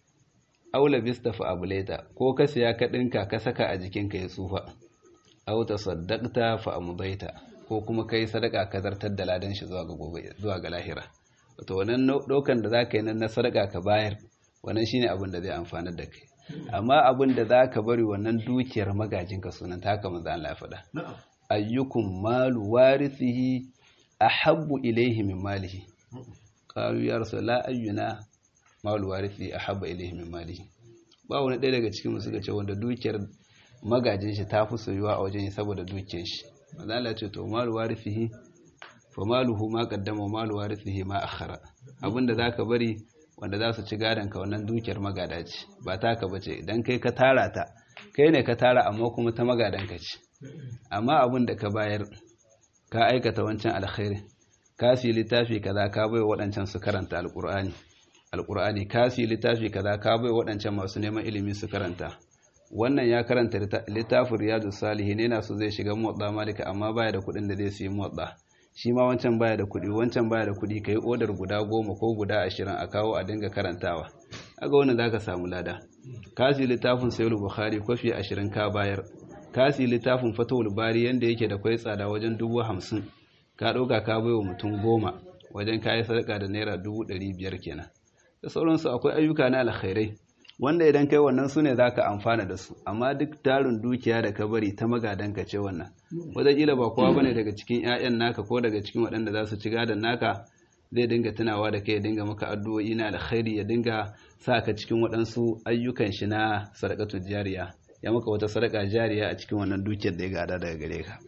[SPEAKER 1] aula bista fa abuleta ko ka siya ka ɗinka ka saka a jikinka ya tsufa au ta saddaqta fa amdaita ko kuma kai sadaka ka zartar da ladan shi zuwa ga gobe zuwa ga lahira wato wannan dokan da zaka yi nan na sadaka ka bayar wannan shine abin da zai amfanar da kai amma abin da zaka bari wannan dukiyar magajinka sunan ta haka manzo Allah ya faɗa ayyukum malu warithihi ahabbu ilayhi min malihi qalu ya rasul la ayyuna malu warithi ahabba ilayhi min malihi ba wani ɗaya daga cikin mu suka ce wanda dukiyar magajin shi ta fi soyuwa a wajen saboda dukiyar shi manzo Allah ce to malu warithihi fa maluhu ma qaddama malu warithihi ma akhara abinda zaka bari wanda za su ci gadon ka wannan dukiyar magada ce ba taka bace idan kai ka tara ta kai ne ka tara amma kuma ta magadan ka ce amma abin da ka bayar ka aikata wancan alkhairi ka siyi littafi kaza ka bai waɗancan su karanta alƙur'ani alƙur'ani ka siyi littafi kaza ka bai waɗancan masu neman ilimi su karanta wannan ya karanta littafin riyadu salihi ne na so zai shiga motsa malika amma baya da kuɗin da zai siyi motsa shi ma wancan baya da kuɗi wancan baya da kuɗi ka yi odar guda goma ko guda ashirin a kawo a dinga karantawa aga wannan za ka samu lada ka siyi littafin sayul bukhari kwafi ashirin ka bayar ka siyi littafin fatawul bari yanda yake da kwai tsada wajen dubu hamsin ka ɗauka ka bai wa mutum goma wajen kayi sadaka da naira dubu ɗari biyar kenan da sauransu akwai ayyuka na alkhairai wanda idan kai wannan su ne za ka amfana da su amma duk tarin dukiya da ka bari ta magadanka ce wannan wataƙila ba kowa bane daga cikin 'ya'yan naka ko daga cikin waɗanda za su ci gadon naka zai dinga tunawa da kai ya dinga maka addu'o'i na alkhairi ya dinga sa ka cikin waɗansu ayyukan shi na sadaqatul jariya ya maka wata sadaka jariya a cikin wannan dukiyar da ya gada daga gare ka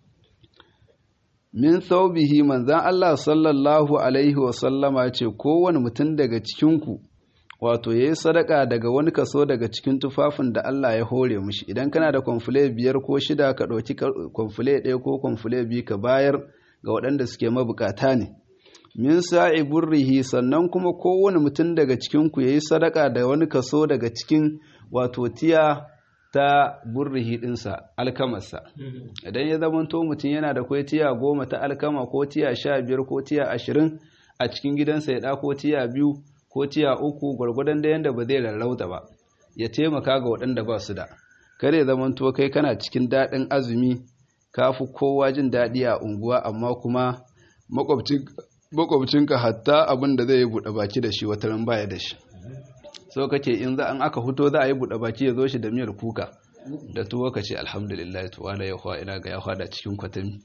[SPEAKER 1] min saubihi manzan Allah sallallahu alaihi wa sallama ce kowane mutum daga cikinku wato ya yi sadaka daga wani kaso daga cikin tufafin da Allah ya hore mushi idan kana da kwamfule biyar ko shida ka ɗauki kwamfule ɗaya ko kwamfule biyu ka bayar ga waɗanda suke mabukata ne min sa'i burrihi sannan kuma kowane mutum daga cikinku ya yi sadaka da wani kaso daga cikin wato tiya ta burrihi ɗinsa alkamarsa idan ya zamanto mutum yana da kwai tiya goma ta alkama ko tiya sha biyar ko tiya ashirin a cikin gidansa ya ɗako tiya biyu ko tiya uku gwargwadon da yanda ba zai rarrauta ba ya taimaka ga waɗanda ba su da kare zamanto kai kana cikin daɗin azumi ka fi kowa jin daɗi a unguwa amma kuma makwabcinka hatta abin da zai yi buɗe baki da shi wata ran baya da shi so kake in za an aka fito za a yi buɗe baki ya zo shi da miyar kuka da tuwo ka ce alhamdulillah to wala ya ina ga ya hada cikin kwatami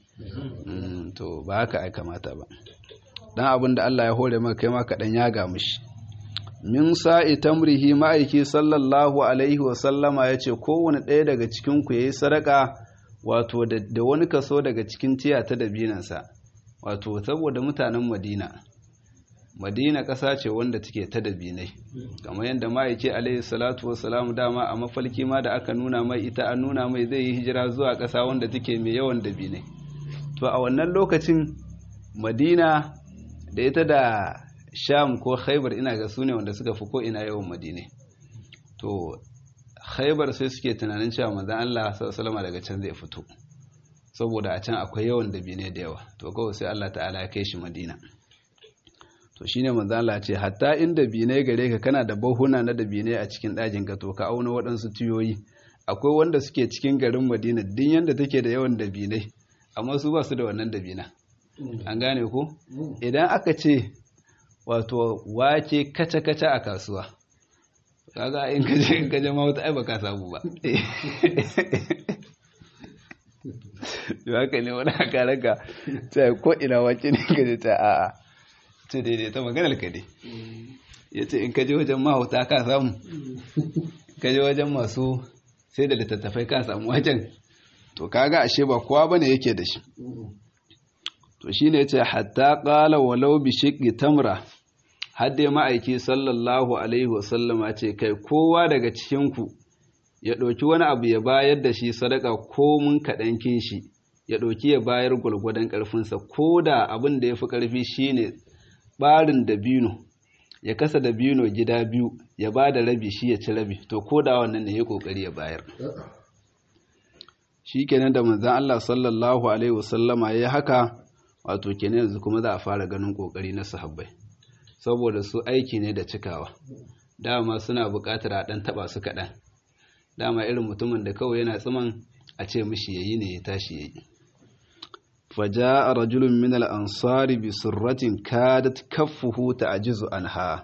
[SPEAKER 1] to ba haka ai kamata ba dan abin da Allah ya hore maka kai ma kaɗan ya ga mishi min sa'i tamrihi ma'aiki sallallahu alaihi wa sallama ya ce kowane ɗaya daga cikinku ya yi sadaka wato da wani kaso daga cikin tiya ta dabinansa wato saboda mutanen madina madina ƙasa ce wanda take ta dabinai kamar yadda ma'aiki alaihi salatu wa salam dama a mafalki ma da aka nuna mai ita an nuna mai zai yi hijira zuwa ƙasa wanda take mai yawan dabinai to a wannan lokacin madina da ita da sham ko khaibar ina ga su ne wanda suka fi ko ina yawan madine to khaibar sai suke tunanin cewa manzon Allah sallallahu daga can zai fito saboda a can akwai yawan dabine da yawa to kawai sai Allah ta'ala ya kai shi madina to shine manzon Allah ce hatta in dabine gare ka kana da bahuna na dabine a cikin dajin ka to ka auna waɗansu tiyoyi akwai wanda suke cikin garin madina din yanda take da yawan dabinai amma su ba su da wannan dabina an gane ko idan aka ce wato wake kaca-kaca a kasuwa kaga in kaje in kaje ma wata ai baka samu ba to haka ne wani aka raka ta ko ina wake ne kaje ta a'a ce daidai ta maganar ka dai yace in kaje wajen mahauta ka samu kaje wajen masu sai da littattafai ka samu wajen to kaga ashe ba kowa bane yake da shi to shine yace hatta qala walau bi shiqqi tamra hadde ma'aiki sallallahu alaihi wasallama ce kai kowa daga cikin ku ya ɗauki wani abu ya bayar da shi sadaka ko mun kaɗan shi ya ɗauki ya bayar gwargwadon ƙarfinsa ko da abin da ya fi ƙarfi shine ɓarin dabino ya kasa dabino gida biyu ya ba da rabi shi ya ci rabi to ko da wannan ne ya ƙoƙari ya bayar shi kenan da manzan Allah sallallahu alaihi wasallama ya haka wato kenan yanzu kuma za a fara ganin ƙoƙari na sahabbai saboda su aiki ne da cikawa dama suna buƙatar a ɗan taɓa su kaɗan dama irin mutumin da kawai yana tsiman a ce mishi yayi ne ya tashi yayi faja rajulun min al-ansari bi surratin kadat kaffuhu ta'jizu anha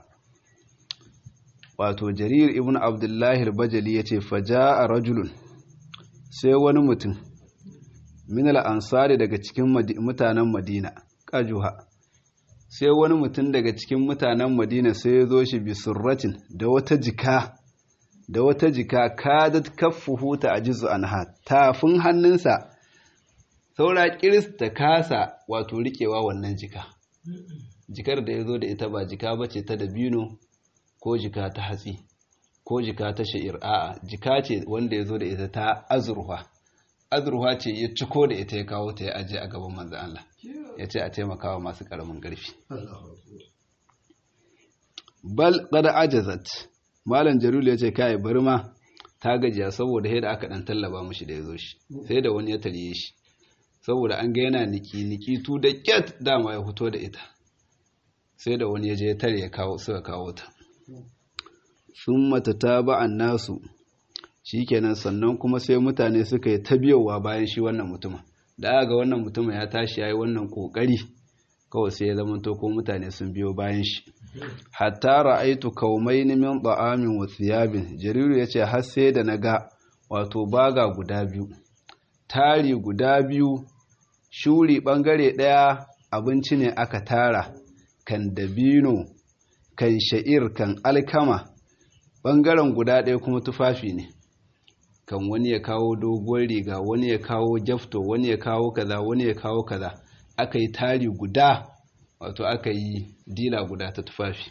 [SPEAKER 1] wato jarir ibn abdullahi al-bajali yace faja rajulun sai wani mutum min al-ansari daga cikin mutanen madina kajuha sai wani mutum daga cikin mutanen madina sai ya zo shi bi surratin da wata jika da wata jika kadat kaffuhu ta ajizu anha tafin hannunsa saura kiris ta kasa wato rikewa wannan jika jikar da ya zo da ita ba jika bace ta dabino ko jika ta hatsi ko jika ta sha'ir a'a jika ce wanda ya zo da ita ta azurwa azurwa ce ya ciko da ita ya kawo ta ya aje a gaban manzan Allah ya ce a taimakawa masu karamin ƙarfi bal qad ajazat malam jarul ya ce kai bari ma ta gajiya saboda yadda aka dan tallaba mishi da ya zo shi sai da wani ya tarye shi saboda an ga yana niki niki tu da kyat dama ya fito da ita sai da wani ya je ya tare ya kawo suka kawo ta sun mata ba'an nasu shikenan sannan kuma sai mutane suka yi ta biyowa bayan shi wannan mutumin da aka ga wannan mutumin ya tashi ya yi wannan kokari kawai sai ya zamanto ko mutane sun biyo bayan shi hatta ra'aitu kaumaini min da'amin wa thiyabin jariru yace har sai da naga wato baga guda biyu tari guda biyu shuri bangare daya abinci ne aka tara kan dabino kan sha'ir kan alkama bangaren guda ɗaya kuma tufafi ne kan wani ya kawo doguwar riga wani ya kawo jafto wani ya kawo kaza wani ya kawo kaza aka yi tari guda wato aka yi dila guda ta tufafi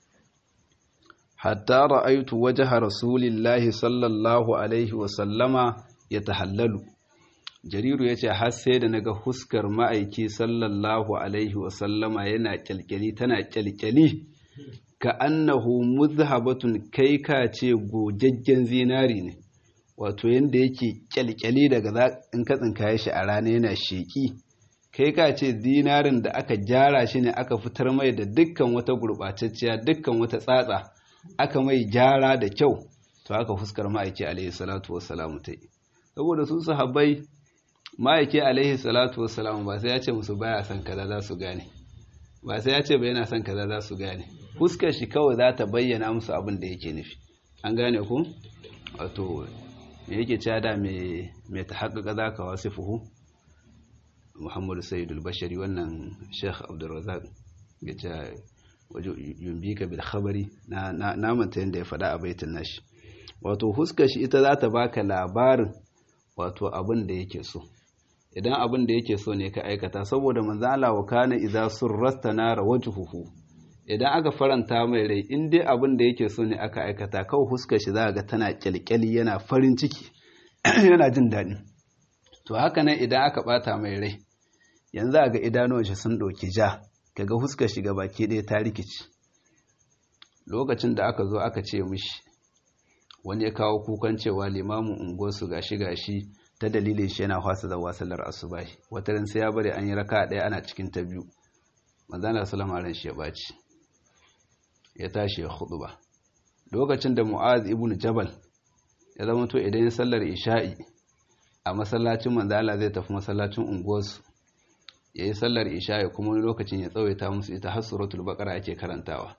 [SPEAKER 1] hatta ra'aitu wajha rasulillahi sallallahu alaihi wa sallama yatahallalu jariru yace har sai da naga huskar ma'aiki sallallahu alaihi wa sallama yana kyalkyali tana kyalkyali ka annahu muzhabatun kai ka ce gojajjen zinari ne wato yanda yake kyalkyali daga in ka tsinkaye shi a rana yana sheki kai ka ce zinarin da aka gyara shi ne aka fitar mai da dukkan wata gurɓatacciya dukkan wata tsatsa aka mai gyara da kyau to aka fuskar ma'aiki alaihi salatu wassalamu ta yi saboda su sahabbai ma'aiki alaihi salatu wassalamu ba sai ya ce musu baya son kaza za su gane ba sai ya ce ba yana son kaza za su gane fuskar shi kawai za ta bayyana musu abin da yake nufi an gane ku wato me yake cewa da me me ta haƙaƙa za ka wasu fuhu muhammadu sayyidul bashari wannan sheikh abdulrazak ya ce waje yumbika bil khabari na na manta yanda ya faɗa a baitin nashi wato huskar shi ita za ta baka labarin wato abin da yake so idan abin da yake so ne ka aikata saboda manzo Allah wa kana idza surrasta nara wajhuhu idan aka faranta mai rai in dai abin da yake so ne aka aikata kawai huskar shi za ga tana kyalkyali yana farin ciki yana jin daɗi to haka nan idan aka bata mai rai yanzu a ga idanuwan shi sun ɗauki ja kaga huskar shi baki ɗaya ta rikici lokacin da aka zo aka ce mishi wani ya kawo kukan cewa limamin unguwarsu gashi gashi ta dalilin shi yana fasa da wasalar asubahi wata ran sai ya bari an yi raka ɗaya ana cikin ta biyu manzana salama ran shi ya baci ya tashi ya hudu ba lokacin da mu'az ibn jabal ya zama to idan sallar isha'i a masallacin manzala zai tafi masallacin unguwarsu ya yi sallar isha'i kuma wani lokacin ya tsawaita musu ita har suratul baqara ake karantawa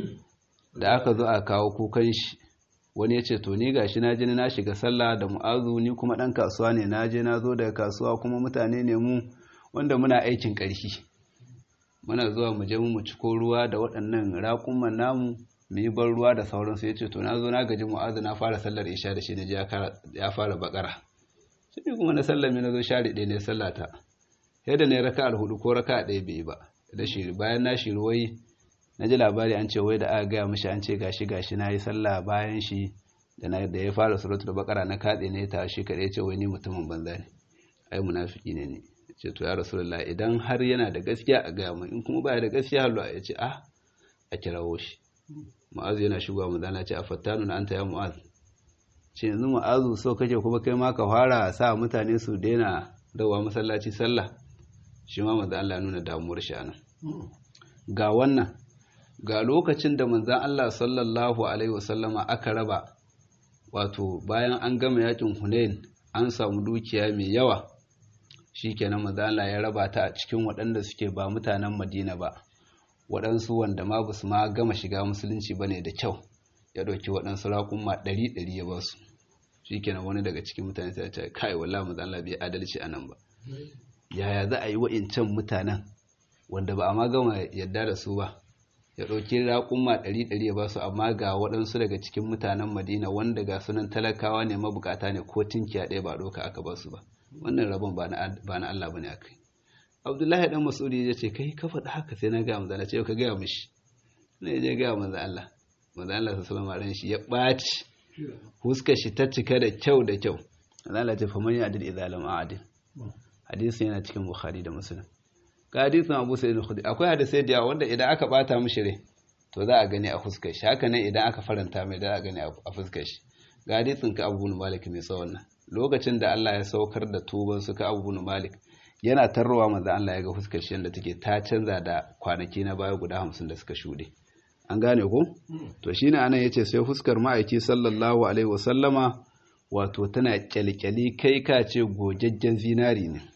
[SPEAKER 1] da aka zo a kawo kukan shi wani ya ce to ni gashi na je na shiga sallah da mu'azu ni kuma dan kasuwa ne na je na zo daga kasuwa kuma mutane ne mu wanda muna aikin ƙarfi muna zuwa mu je mu ciko ruwa da waɗannan raƙuman namu mu yi ban ruwa da sauransu ya ce to na zo na gaji mu'azu na fara sallar isha da shi na je ya fara bakara shi kuma na sallar mai na zo share ɗaya ne sallata yadda ne raka alhudu ko raka ɗaya bai ba da shi bayan na shi ruwai na ji labari an ce wai da aka gaya mishi an ce gashi gashi na yi sallah bayan shi da na da ya fara suratul baqara na katse ne ta shi kadai ce wai ni mutumin banza ne ai munafiki ne ne ce to ya rasulullah idan har yana da gaskiya a gaya mu in kuma baya da gaskiya hallo ya ce ah a kirawo shi mu'azu yana shigowa mu zana ce a fattanu na anta ya mu'az ce yanzu mu'azu so kake kuma kai ma ka fara sa mutane su daina dawa masallaci sallah shi ma manzo Allah nuna damuwar shi anan ga wannan ga lokacin da manzan Allah sallallahu Alaihi wasallama aka raba wato bayan an gama yakin Hunain an samu dukiya mai yawa shi kenan manzan Allah ya raba ta a cikin waɗanda suke ba mutanen Madina ba waɗansu wanda ma basu ma gama shiga musulunci ba ne da kyau ya ɗauki waɗansu raƙumma ɗari ɗari ya ba su shi kenan wani daga cikin mutane sai ya ce kai wala manzan Allah bai adalci a nan ba yaya za a yi wa'incan mutanen wanda ba a ma gama yadda da su ba ya ɗauki raƙumma ɗari ɗari ya ba su amma ga waɗansu daga cikin mutanen madina wanda ga sunan talakawa ne mabukata ne ko tinkiya ɗaya ba ɗauka aka ba su ba wannan rabon ba na Allah ba ne a kai abdullahi ɗan masudi ya ce kai ka faɗi haka sai na gaya manzo Allah ce ka gaya mishi ne je gaya manzo Allah manzo Allah sallallahu alaihi shi ya ɓaci huskar shi ta cika da kyau da kyau manzo Allah ce fa man ya'dil idza lam a'dil hadisi yana cikin bukhari da muslim ga hadisin abu sa'id al-khudri akwai hadisai da yawa wanda idan aka bata mishi rai to za a gani a fuskar shi haka nan idan aka faranta mai da za a gani a fuskar shi ga hadisin ka abu bin malik mai tsawon nan lokacin da Allah ya saukar da tuban su ka abu bin malik yana tarrowa manzo Allah ya ga fuskar shi yanda take ta canza da kwanaki na baya guda hamsin da suka shuɗe an gane ko to shine anan yace sai fuskar ma'aiki sallallahu alaihi wasallama wato tana kyalkyali kai ka ce gojajjen zinari ne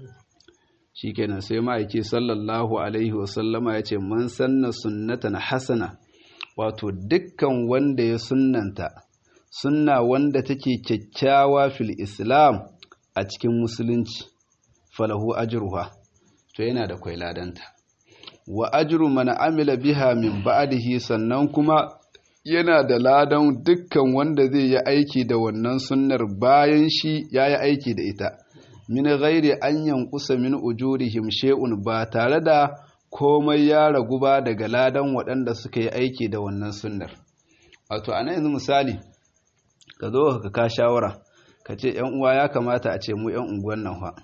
[SPEAKER 1] shikenan sai ma'aiki sallallahu alaihi wasallama ya ce man sanna sunnatan hasana wato dukkan wanda ya sunnanta sunna wanda take kyakkyawa fil islam a cikin musulunci falahu ajruha to yana da kwailadanta wa ajru man amila biha min ba'dihi sannan kuma yana da ladan dukkan wanda zai yi aiki da wannan sunnar bayan shi ya yi aiki da ita min ghairi an yankusa min ujurihim shay'un ba tare da komai ya ragu ba daga ladan waɗanda suka yi aiki da wannan sunnar wato a yanzu misali ka zo ka ka shawara ka ce ‘yan uwa ya kamata a ce mu ‘yan unguwan nan fa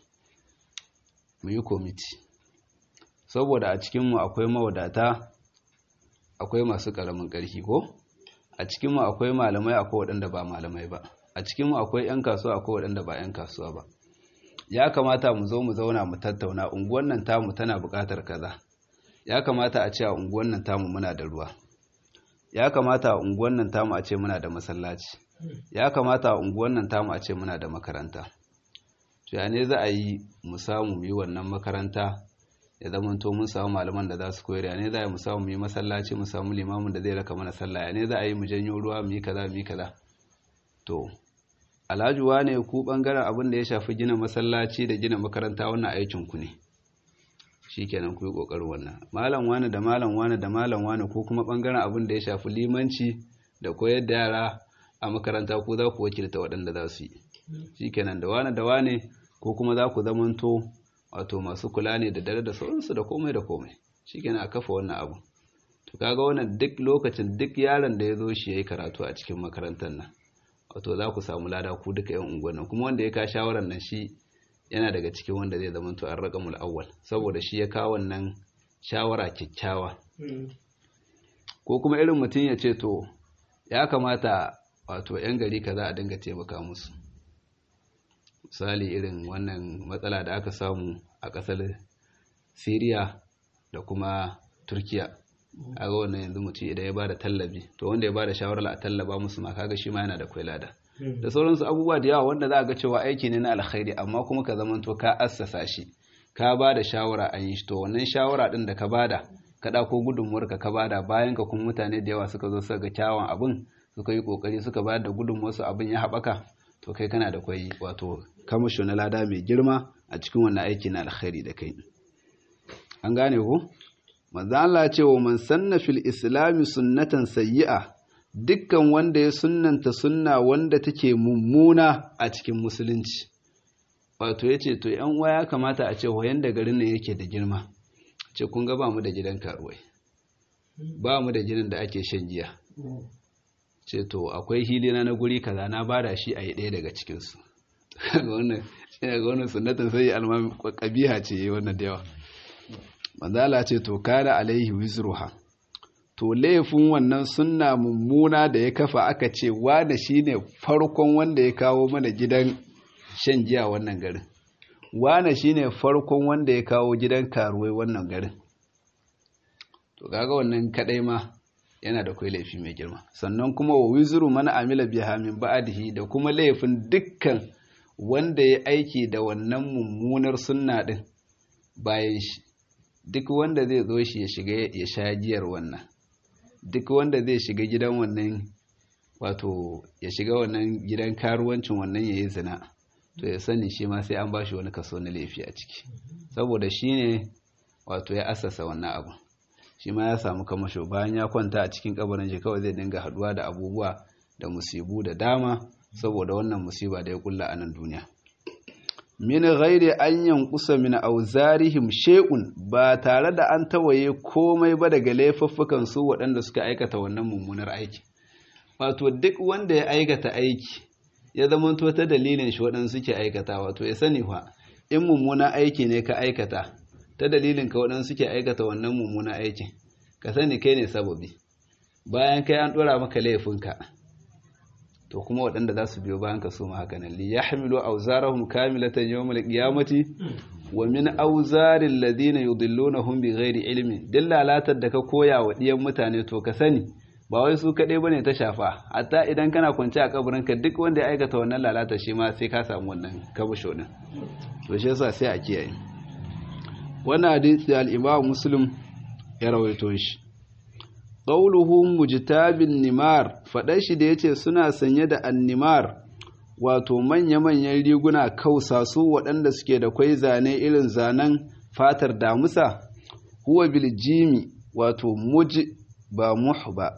[SPEAKER 1] mu yi komiti saboda a cikinmu akwai mawadata akwai masu ƙaramin ƙarfi ko a cikinmu akwai malamai akwai waɗanda ba malamai ba a cikinmu akwai ‘yan kasuwa akwai waɗanda ba ‘yan kasuwa ba ya kamata mu zo mu zauna mu tattauna unguwan nan tamu tana buƙatar kaza ya kamata a ce a unguwan nan tamu muna da ruwa ya kamata a unguwan nan tamu a ce muna da masallaci ya kamata a unguwan nan tamu a ce muna da makaranta to ya ne za a yi mu samu mu yi wannan makaranta ya zama to mun samu malaman da za su koyar ya ne za a yi mu samu mu yi masallaci mu samu limamin da zai raka mana sallah ya ne za a yi mu janyo ruwa mu yi kaza mu yi kaza to alhaji wane ku bangaren abin da ya shafi gina masallaci da gina makaranta wannan aikin ku ne shikenan ku yi kokarin wannan malam wane da malam wane da malam wane ko kuma bangaren abin da ya shafi limanci da koyar da yara a makaranta ko za ku wakilta waɗanda za su yi shikenan da wane da wane ko kuma za ku zamanto wato masu kula ne da dare da sauransu da komai da komai shikenan a kafa wannan abu to kaga wannan duk lokacin duk yaron da ya zo shi yayi karatu a cikin makarantar nan wato za ku samu lada ku duka yan unguwan nan kuma wanda ya ka shawarar nan shi yana daga cikin wanda zai zama to arraqamul awwal saboda shi ya kawo wannan shawara kyakkyawa ko kuma irin mutum ya ce to ya kamata wato yan gari kaza a dinga taimaka musu misali irin wannan matsala da aka samu a ƙasar Siriya da kuma Turkiya kaga wannan yanzu mutum idan ya bada tallabi to wanda ya bada shawarar a tallaba musu ma kaga shi ma yana da kwailada da sauransu abubuwa da yawa wanda za a ga cewa aiki ne na alkhairi amma kuma ka zamanto ka assasa shi ka bada shawara an yi shi to wannan shawara din da ka bada ka ɗauko gudunmuwar ka ka bada bayan ka kuma mutane da yawa suka zo suka ga kyawun abin suka yi kokari suka bayar da gudunmuwar su abin ya haɓaka to kai kana da kwai wato kamasho na lada mai girma a cikin wannan aiki na alkhairi da kai an gane ko manzo Allah ce wa man sanna fil islami sunnatan sayyi'a dukkan wanda ya sunnanta sunna wanda take mummuna a cikin musulunci wato yace to yan uwa ya kamata a ce wayan da garin nan yake da girma ce kun ga ba mu da gidan karuwai ba mu da gidan da ake shan giya ce to akwai hilina na guri kaza na bada shi a yi ɗaya daga cikinsu ga wannan ga wannan sunnatan sai almami kabiha ce wannan da yawa manzala ce to kana alaihi wizruha to laifin wannan sunna mummuna da ya kafa aka ce wane shine farkon wanda ya kawo mana gidan shan giya wannan garin wane shine farkon wanda ya kawo gidan karuwai wannan garin to kaga wannan kadai ma yana da kai laifi mai girma sannan kuma wa wizru man amila biha min ba'dihi da kuma laifin dukkan wanda ya aiki da wannan mummunar sunna din bayan shi duk wanda zai zo shi ya shiga ya sha giyar wannan duk wanda zai shiga gidan wannan wato ya shiga wannan gidan karuwancin wannan ya yi zina to ya sani shi ma sai an ba shi wani kaso na laifi a ciki saboda shi ne wato ya asasa wannan abu shi ma ya samu kamasho bayan ya kwanta a cikin kabarin shi kawai zai dinga haduwa da abubuwa da musibu da dama saboda wannan musiba da ya kulla a nan duniya min ghairi an yankusa min auzarihim shay'un ba tare da an tawaye komai ba daga laifuffukan su waɗanda suka aikata wannan mummunar aiki wato duk wanda ya aikata aiki ya zamanto ta dalilin shi waɗanda suke aikata wato ya sani fa in mummunan aiki ne ka aikata ta dalilin ka waɗanda suke aikata wannan mummunan aikin ka sani kai ne sababi bayan kai an ɗora maka laifinka to kuma waɗanda za su biyo bayan ka su ma haka nan li yahmilu awzarahum kamilatan yawmal qiyamati wa min awzaril ladina yudillunahum bighairi ilmin dillalatar da ka koya wa diyan mutane to ka sani ba wai su kadai bane ta shafa hatta idan kana kwance a kabarin ka duk wanda ya aikata wannan lalata shi ma sai ka samu wannan kabusho din to shi yasa sai a kiyaye wannan hadisi al-Imam Muslim ya rawaito shi qawluhu mujtabin nimar faɗar shi da yace suna sanye da annimar wato manya-manyan riguna kausa su waɗanda suke da kwai zane irin zanen fatar damusa huwa bil jimi wato muj ba muh ba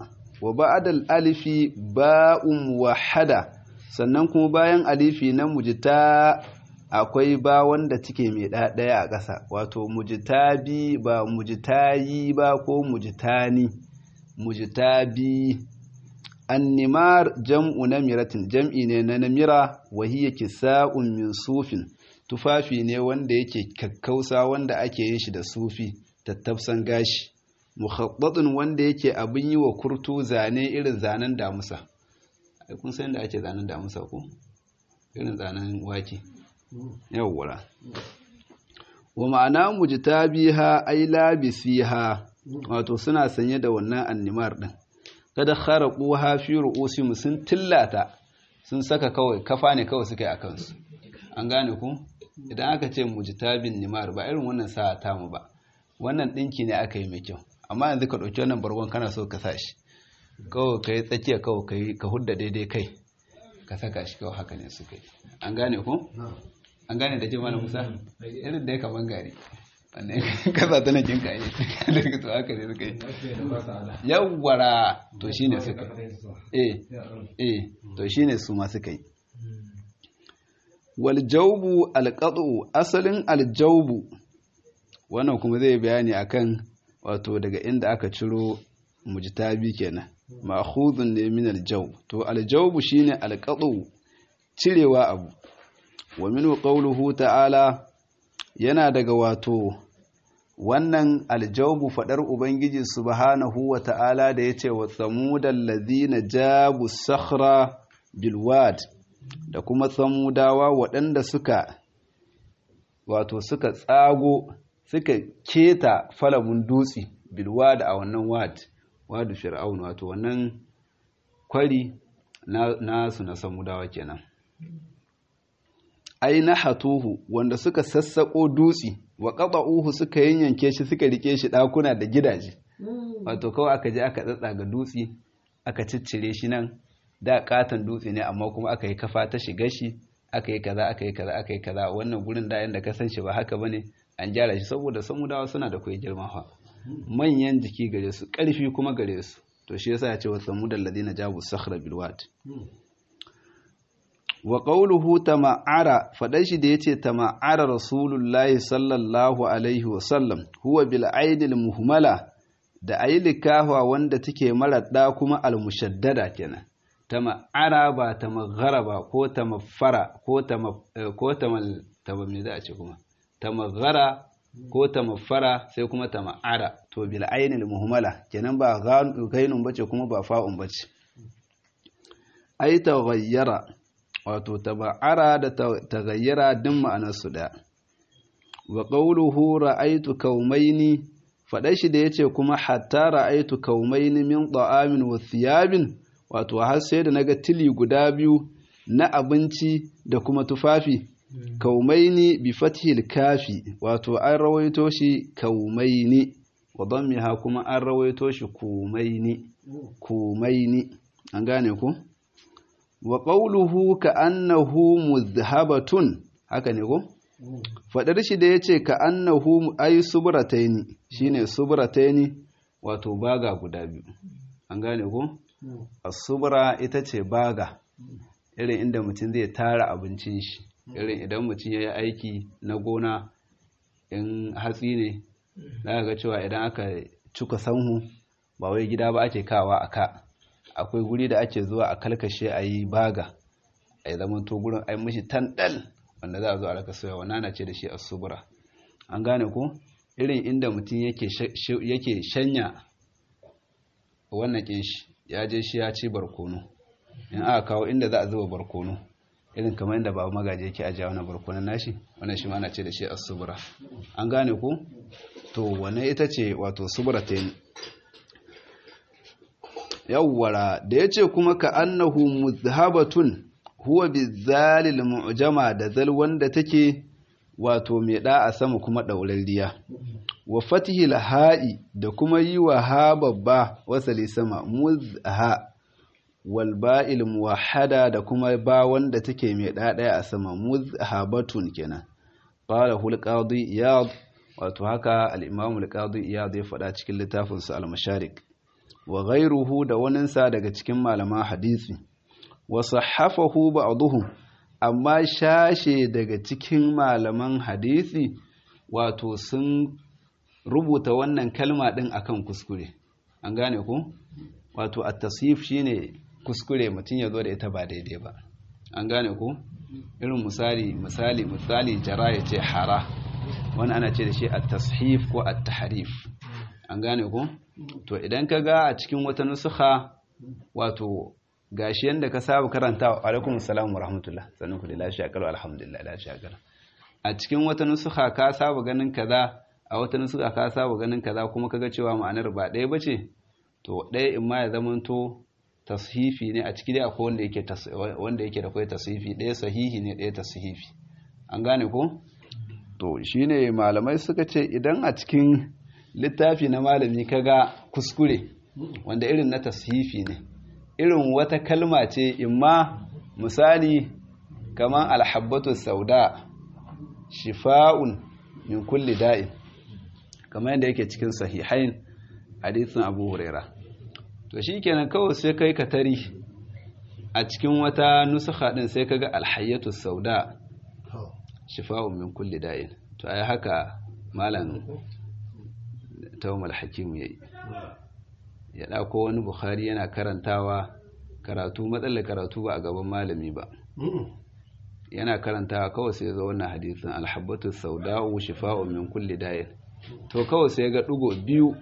[SPEAKER 1] wa ba'adal alifi ba'un wahada sannan kuma bayan alifi na mujita akwai ba wanda take mai ɗaya a ƙasa wato mujitabi ba mujitayi ba ko mujitani mujitabi annimar jam'u namiratin jam'i ne na namira wa hiya kisa'un min sufin tufafi ne wanda yake kakkausa wanda ake yin shi da sufi tattafsan gashi mukhabbatun wanda yake abin yi wa kurtu zane irin zanen damusa ai kun san da ake zanen damusa ko irin zanen wake yawwara wa ma'ana mujtabiha ay labisiha wato suna sanye da wannan annimar din kada kharaquha fi ru'usihim sun tillata sun saka kawai kafa ne kawai suka yi akan su an gane ku idan aka ce mujtabin nimar ba irin wannan sa'a ta mu ba wannan dinki ne aka yi mai kyau amma yanzu ka dauki wannan bargon kana so ka sa shi kawai kai tsakiya kawai kai ka hudda daidai kai ka saka shi kawai haka ne suka yi an gane ku an gane da ke mana musa irin da ya kaman gari wannan kasa tana kin kayi daga to haka ne suka yi yawwara to shine suka eh eh to shine su ma suka yi wal jawbu al qat'u asalin al jawbu wannan kuma zai bayani akan wato daga inda aka ciro mujtabi kenan ma'khudun ne min al jawb to al jawbu shine al qat'u cirewa abu wa minhu qawluhu ta'ala yana daga wato wannan aljawbu fadar ubangiji subhanahu wa ta'ala da yace wa samudal ladina jabu sakhra bil wad da kuma samudawa waɗanda suka wato suka tsago suka keta falamun dutsi bil wad a wannan wad wadu fir'aun wato wannan kwari na nasu na samudawa kenan ai na hatuhu wanda suka sassaƙo dutse wa ƙaɓa'uhu suka yanyanke shi suka rike shi ɗakuna da gidaje wato kawai aka je aka tsatsa ga dutse aka ciccire shi nan da katon dutse ne amma kuma aka yi kafa ta shiga shi aka yi kaza aka yi kaza aka yi kaza wannan gurin da yanda ka san shi ba haka bane an gyara shi saboda samudawa suna da kai girma fa manyan jiki gare su ƙarfi kuma gare su to shi yasa ya ce wa samudal ladina jabu sakhra bil wad wa ƙauluhu tama'ara faɗan shi da ya ce tama'ara rasulullahi sallallahu alaihi wasallam huwa bil aidil muhmala da ayi likafa wanda take maraɗa kuma almushaddada kenan tama'ara ba tamaghara ba ko tamaffara ko tama ko tamal tama me za a ce kuma tamaghara ko tamaffara sai kuma tama'ara to bil ainil muhmala kenan ba gainun bace kuma ba fa'un bace ai taghayyara wato taba'ara da tagayyara din ma'anarsu da wa qawluhu ra'aytu kaumaini faɗa shi da yace kuma hatta ra'aytu kaumaini min ta'amin wa thiyabin wato har sai da naga tili guda biyu na abinci da kuma tufafi kaumaini bi fathil kafi wato an rawaito shi kaumaini wa dammiha kuma an rawaito shi kumaini kumaini an gane ku wa ƙauluhu ka annahu muzhabatun haka ne ko? faɗar shi da ya ce ka annahu ai subrataini shine subrataini wato baga guda biyu an gane ko? asubra ita ce baga irin inda mutum zai tara abincin shi irin idan mutum ya yi aiki na gona in hatsi ne za ga cewa idan aka cuka sanhu ba wai gida ba ake kawa a ka akwai guri da ake zuwa a kalkashe a yi baga a yi zaman to gurin ai mishi tandal wanda za a zo a raka soya wannan na ce da shi asubura an gane ko irin inda mutum yake shanya wannan kin shi ya je shi ya ci barkono in aka kawo inda za a zuba barkono irin kamar inda babu magaji yake ajiya wannan barkonon nashi wannan shi ma na ce da shi asubura an gane ko to wannan ita ce wato subura ta yi yawwara da ya ce kuma ka annahu muzhabatun huwa bizalil mu'jama da zal wanda take wato mai da a sama kuma ɗaurarriya wa fatihil ha'i da kuma yi wa ha babba wasali sama muzha wal ba'il muwahhada da kuma ba wanda take mai da ɗaya a sama muzhabatun kenan qala hul qadi iyad wato haka al-imam al-qadi iyad ya faɗa cikin littafinsa al-masharik wa ghairuhu da waninsa daga cikin malaman hadisi wa sahhafahu ba'dhum amma shashe daga cikin malaman hadisi wato sun rubuta wannan kalma din akan kuskure an gane ku wato at-tasif shine kuskure mutum ya zo da ita ba daidai ba an gane ku irin misali misali misali jara ya ce hara wani ana ce da shi at-tashif ko at-tahrif an gane ku to idan ka ga a cikin wata nusuha wato gashi yanda ka saba karanta wa alaikum assalam wa rahmatullah sannan ku da lafiya kalau alhamdulillah lafiya kalau a cikin wata nusuha ka saba ganin kaza a wata nusuha ka saba ganin kaza kuma kaga cewa ma'anar ba ɗaya bace to ɗaya in ma ya zamanto tashifi ne a ciki dai akwai wanda yake wanda yake da kai tashifi ɗaya sahihi ne ɗaya tashifi an gane ko to shine malamai suka ce idan a cikin littafi na malami kaga kuskure wanda irin na tashifi ne irin wata kalma ce imma misali kaman alhabbatu sauda shifa'un min kulli da'in kamar yadda yake cikin sahihain hadisin abu huraira to shi kenan kawai sai kai ka tari a cikin wata nusuka din sai kaga alhayyatu sauda shifa'un min kulli da'in to ai haka malam tawmal hakim yayi ya dauko wani bukhari yana karantawa karatu matsalar karatu ba a gaban malami ba yana karantawa kawai sai zo wannan hadisin alhabbatu sauda'u shifa'un min kulli da'in to kawai sai ga dugo biyu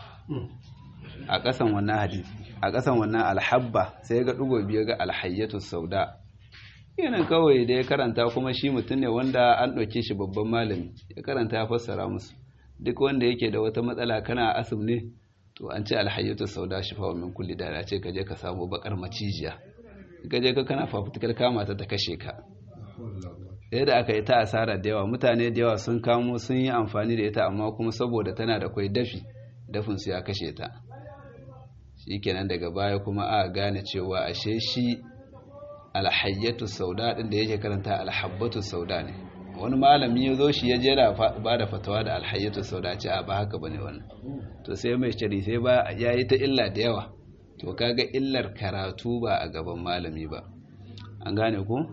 [SPEAKER 1] a ƙasan wannan hadisi a ƙasan wannan alhabba sai ga ɗigo biyu ga alhayyatu sauda yana kawai da ya karanta kuma shi mutum ne wanda an ɗauke shi babban malami ya karanta ya fassara musu duk wanda yake da wata matsala kana asib ne to an ce alhayyatu sauda shi fa min kulli da ce ka je ka samu bakar macijiya ka je ka kana fafutukar kama ta ta kashe ka sai da aka yi ta asara da yawa mutane da yawa sun kamo sun yi amfani da ita amma kuma saboda tana da kwai dafi dafin su ya kashe ta shikenan daga baya kuma a gane cewa ashe shi alhayyatu sauda din da yake karanta alhabbatu sauda ne wani malami ya zo shi ya jera ba da fatawa da alhayyatu sauda ce a ba haka bane wannan to sai mai shari sai ba ya yi ta illa da yawa to kaga illar karatu ba a gaban malami ba an gane ku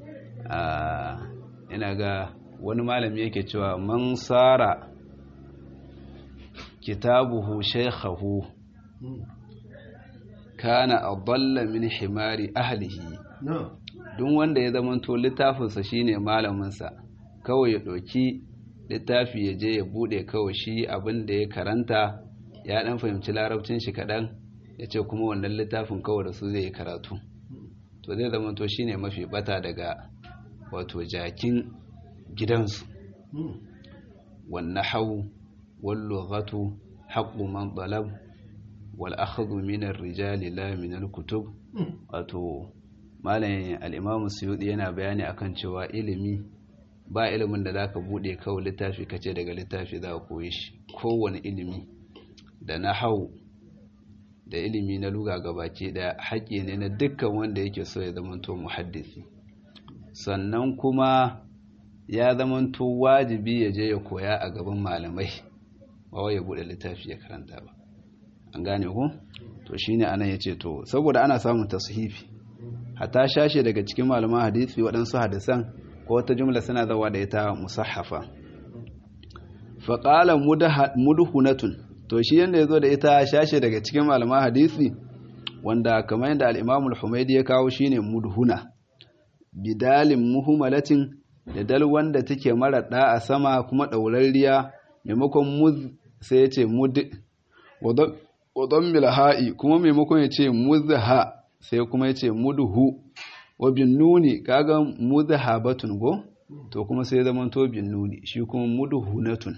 [SPEAKER 1] ina ga wani malami yake cewa man sara kitabuhu shaykhahu kana adalla min himari ahlihi duk wanda ya zamanto littafinsa shine malaminsa kawai ya ɗauki littafi ya je ya buɗe kawai shi abin da ya karanta ya ɗan fahimci larabcin shi kaɗan ya ce kuma wannan littafin kawai da su zai yi karatu to zai zamanto shine mafi bata daga wato jakin gidansu wannan hau wallughatu haqqu man talab wal akhdhu min ar-rijali la min al-kutub wato malamin al-imam suyudi yana bayani akan cewa ilimi ba ilimin da zaka bude kawai littafi kace daga littafi za ka koyi shi kowane ilimi da nahau da ilimi na luga gabaki daya haƙƙi ne na dukkan wanda yake so ya zamanto muhaddisi sannan kuma ya zamanto wajibi ya je ya koya a gaban malamai ba ya bude littafi ya karanta ba an gane ku to shine anan yace to saboda ana samun tashifi hatta shashe daga cikin malaman hadisi waɗansu hadisan ko wata jumla suna zawa da ita musahhafa fa qala mudhunatun to shi yanda yazo da ita shashe daga cikin malaman hadisi wanda kamar yadda al-Imam al-Humaydi ya kawo shine mudhuna bidalin muhumalatin da dal wanda take mara da a sama kuma daurariya maimakon muz sai ya ce mud wadon milha'i kuma maimakon ya ce muzha sai kuma ya ce mudhu wa bin nuni kaga muzha batun go to kuma sai zaman to bin nuni shi kuma mudhunatun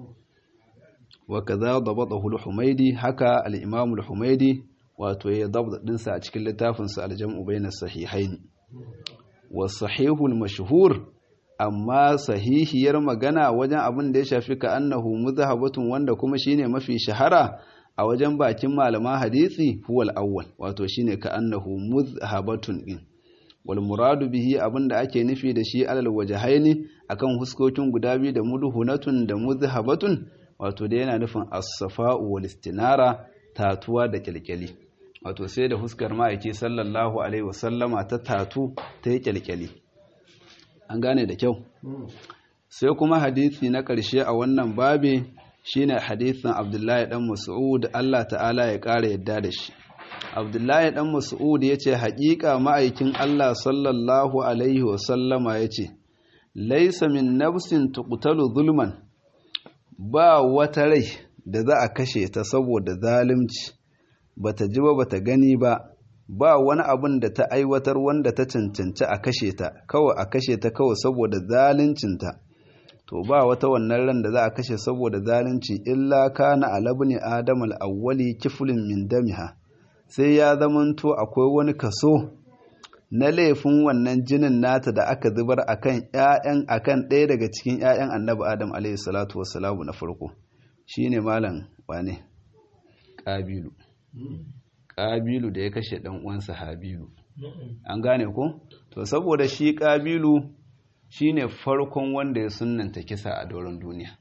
[SPEAKER 1] wa kaza dabatahu al-humaydi haka al-imam al-humaydi wato ya dabda dinsa a cikin littafin sa al-jam'u bayna sahihain wa sahihul mashhur amma sahihiyar magana wajen abin da ya shafi ka annahu muzhabatun wanda kuma shine mafi shahara a wajen bakin malaman hadisi huwal awwal wato shine ka annahu muzhabatun din wal muradu bihi abinda ake nufi da shi alal wajhaini akan huskokin guda biyu da mudhunatun da muzhabatun wato da yana nufin as-safa'u wal istinara tatuwa da kyalkyali wato sai da huskar ma'aiki sallallahu alaihi wasallama ta tatu ta yi kyalkyali an gane da kyau sai kuma hadisi na ƙarshe a wannan babe shine hadisin abdullahi dan mas'ud Allah ta'ala ya ƙara yadda da shi abdullahi dan mas'ud ya ce haƙiƙa ma'aikin Allah sallallahu alaihi wasallama ya ce laisa min nafsin tuqtalu zulman ba wata rai da za a kashe ta saboda zalunci bata ji ba bata gani ba ba wani abin da ta aiwatar wanda ta cancanci a kashe ta kawai a kashe ta kawai saboda zaluncinta to ba wata wannan ran da za a kashe saboda zalunci illa kana alabni adam al-awwali kiflin min damiha sai ya zamanto akwai wani kaso na laifin wannan jinin nata da aka zubar akan ƴaƴan akan ɗaya daga cikin ƴaƴan annabi adam alayhi salatu wassalamu na farko shine malam wane ƙabilu ƙabilu da ya kashe ɗan uwansa habilu an gane ko to saboda shi ƙabilu shine farkon wanda ya sunanta kisa a doron duniya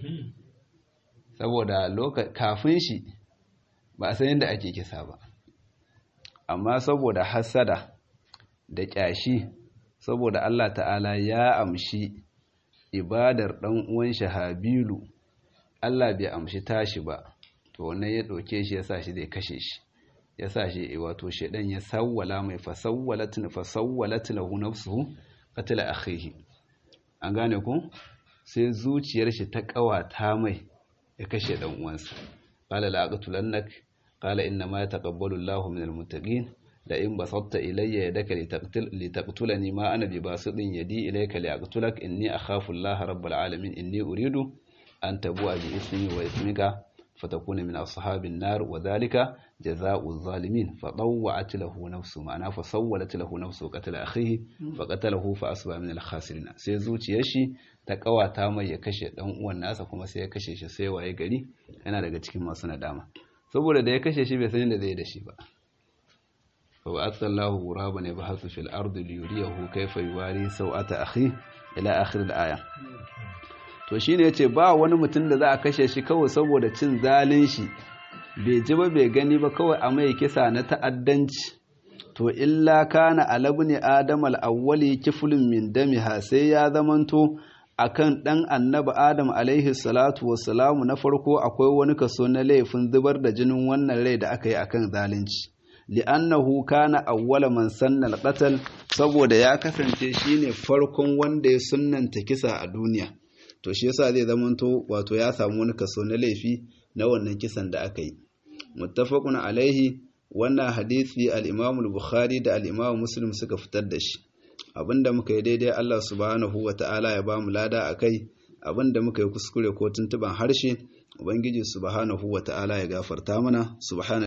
[SPEAKER 1] saboda kafin shi ba a san yadda ake kisa ba amma saboda hasada da ƙyashi saboda Allah ta'ala ya amshi ibadar ɗan uwan shi habilu Allah bai amshi tashi ba to wannan ya ɗauke shi ya sa shi zai kashe shi ya sa shi wato shaidan ya sawwala mai fasawwalatin fasawwalatin lahu nafsuhu qatala akhihi an gane ku sai zuciyar shi ta kawata mai ya kashe dan uwansa qala la aqtulannak qala inna ma yataqabbalu Allahu minal muttaqin la in basatta ilayya yadaka litaqtul litaqtulani ma ana bi basidin yadi ilayka liaqtulak inni akhafu Allah rabbul alamin inni uridu an tabu'a bi ismi wa ismika فتكون من أصحاب النار وذلك جزاء الظالمين فطوعت له نفسه معناه فسولت له نفسه قتل أخيه فقتله فأصبح من الخاسرين sai zuciyar shi ta kawata mai ya kashe dan uwan nasa kuma sai ya kashe shi sai waye gari yana daga cikin masu nadama saboda da ya kashe shi bai san da zai da shi ba fa wa'atallahu ghuraban yabhathu fil ardi liyuriyahu kayfa yuwari sawata akhi ila akhir al-aya to shi ne ya ce ba wani mutum da za a kashe shi kawai saboda cin zalin shi bai ji ba bai gani ba kawai a mai kisa na ta'addanci to illa kana alabni adam al-awwali kiflun min damiha sai ya zamanto akan dan annabi adam alaihi salatu wassalamu na farko akwai wani kaso na laifin zubar da jinin wannan rai da aka yi akan zalunci li'annahu kana awwala man sanna al-qatl saboda ya kasance shine farkon wanda ya sunnanta kisa a duniya to shi yasa zai zamanto wato ya samu wani kaso na laifi na wannan kisan da aka yi muttafaqun alaihi wannan hadisi al-Imam al-Bukhari da al-Imam Muslim suka fitar da shi abinda muka yi daidai Allah subhanahu wata'ala ya bamu lada akai abinda muka yi kuskure ko tuntuban harshe ubangiji subhanahu wata'ala ya gafarta mana subhana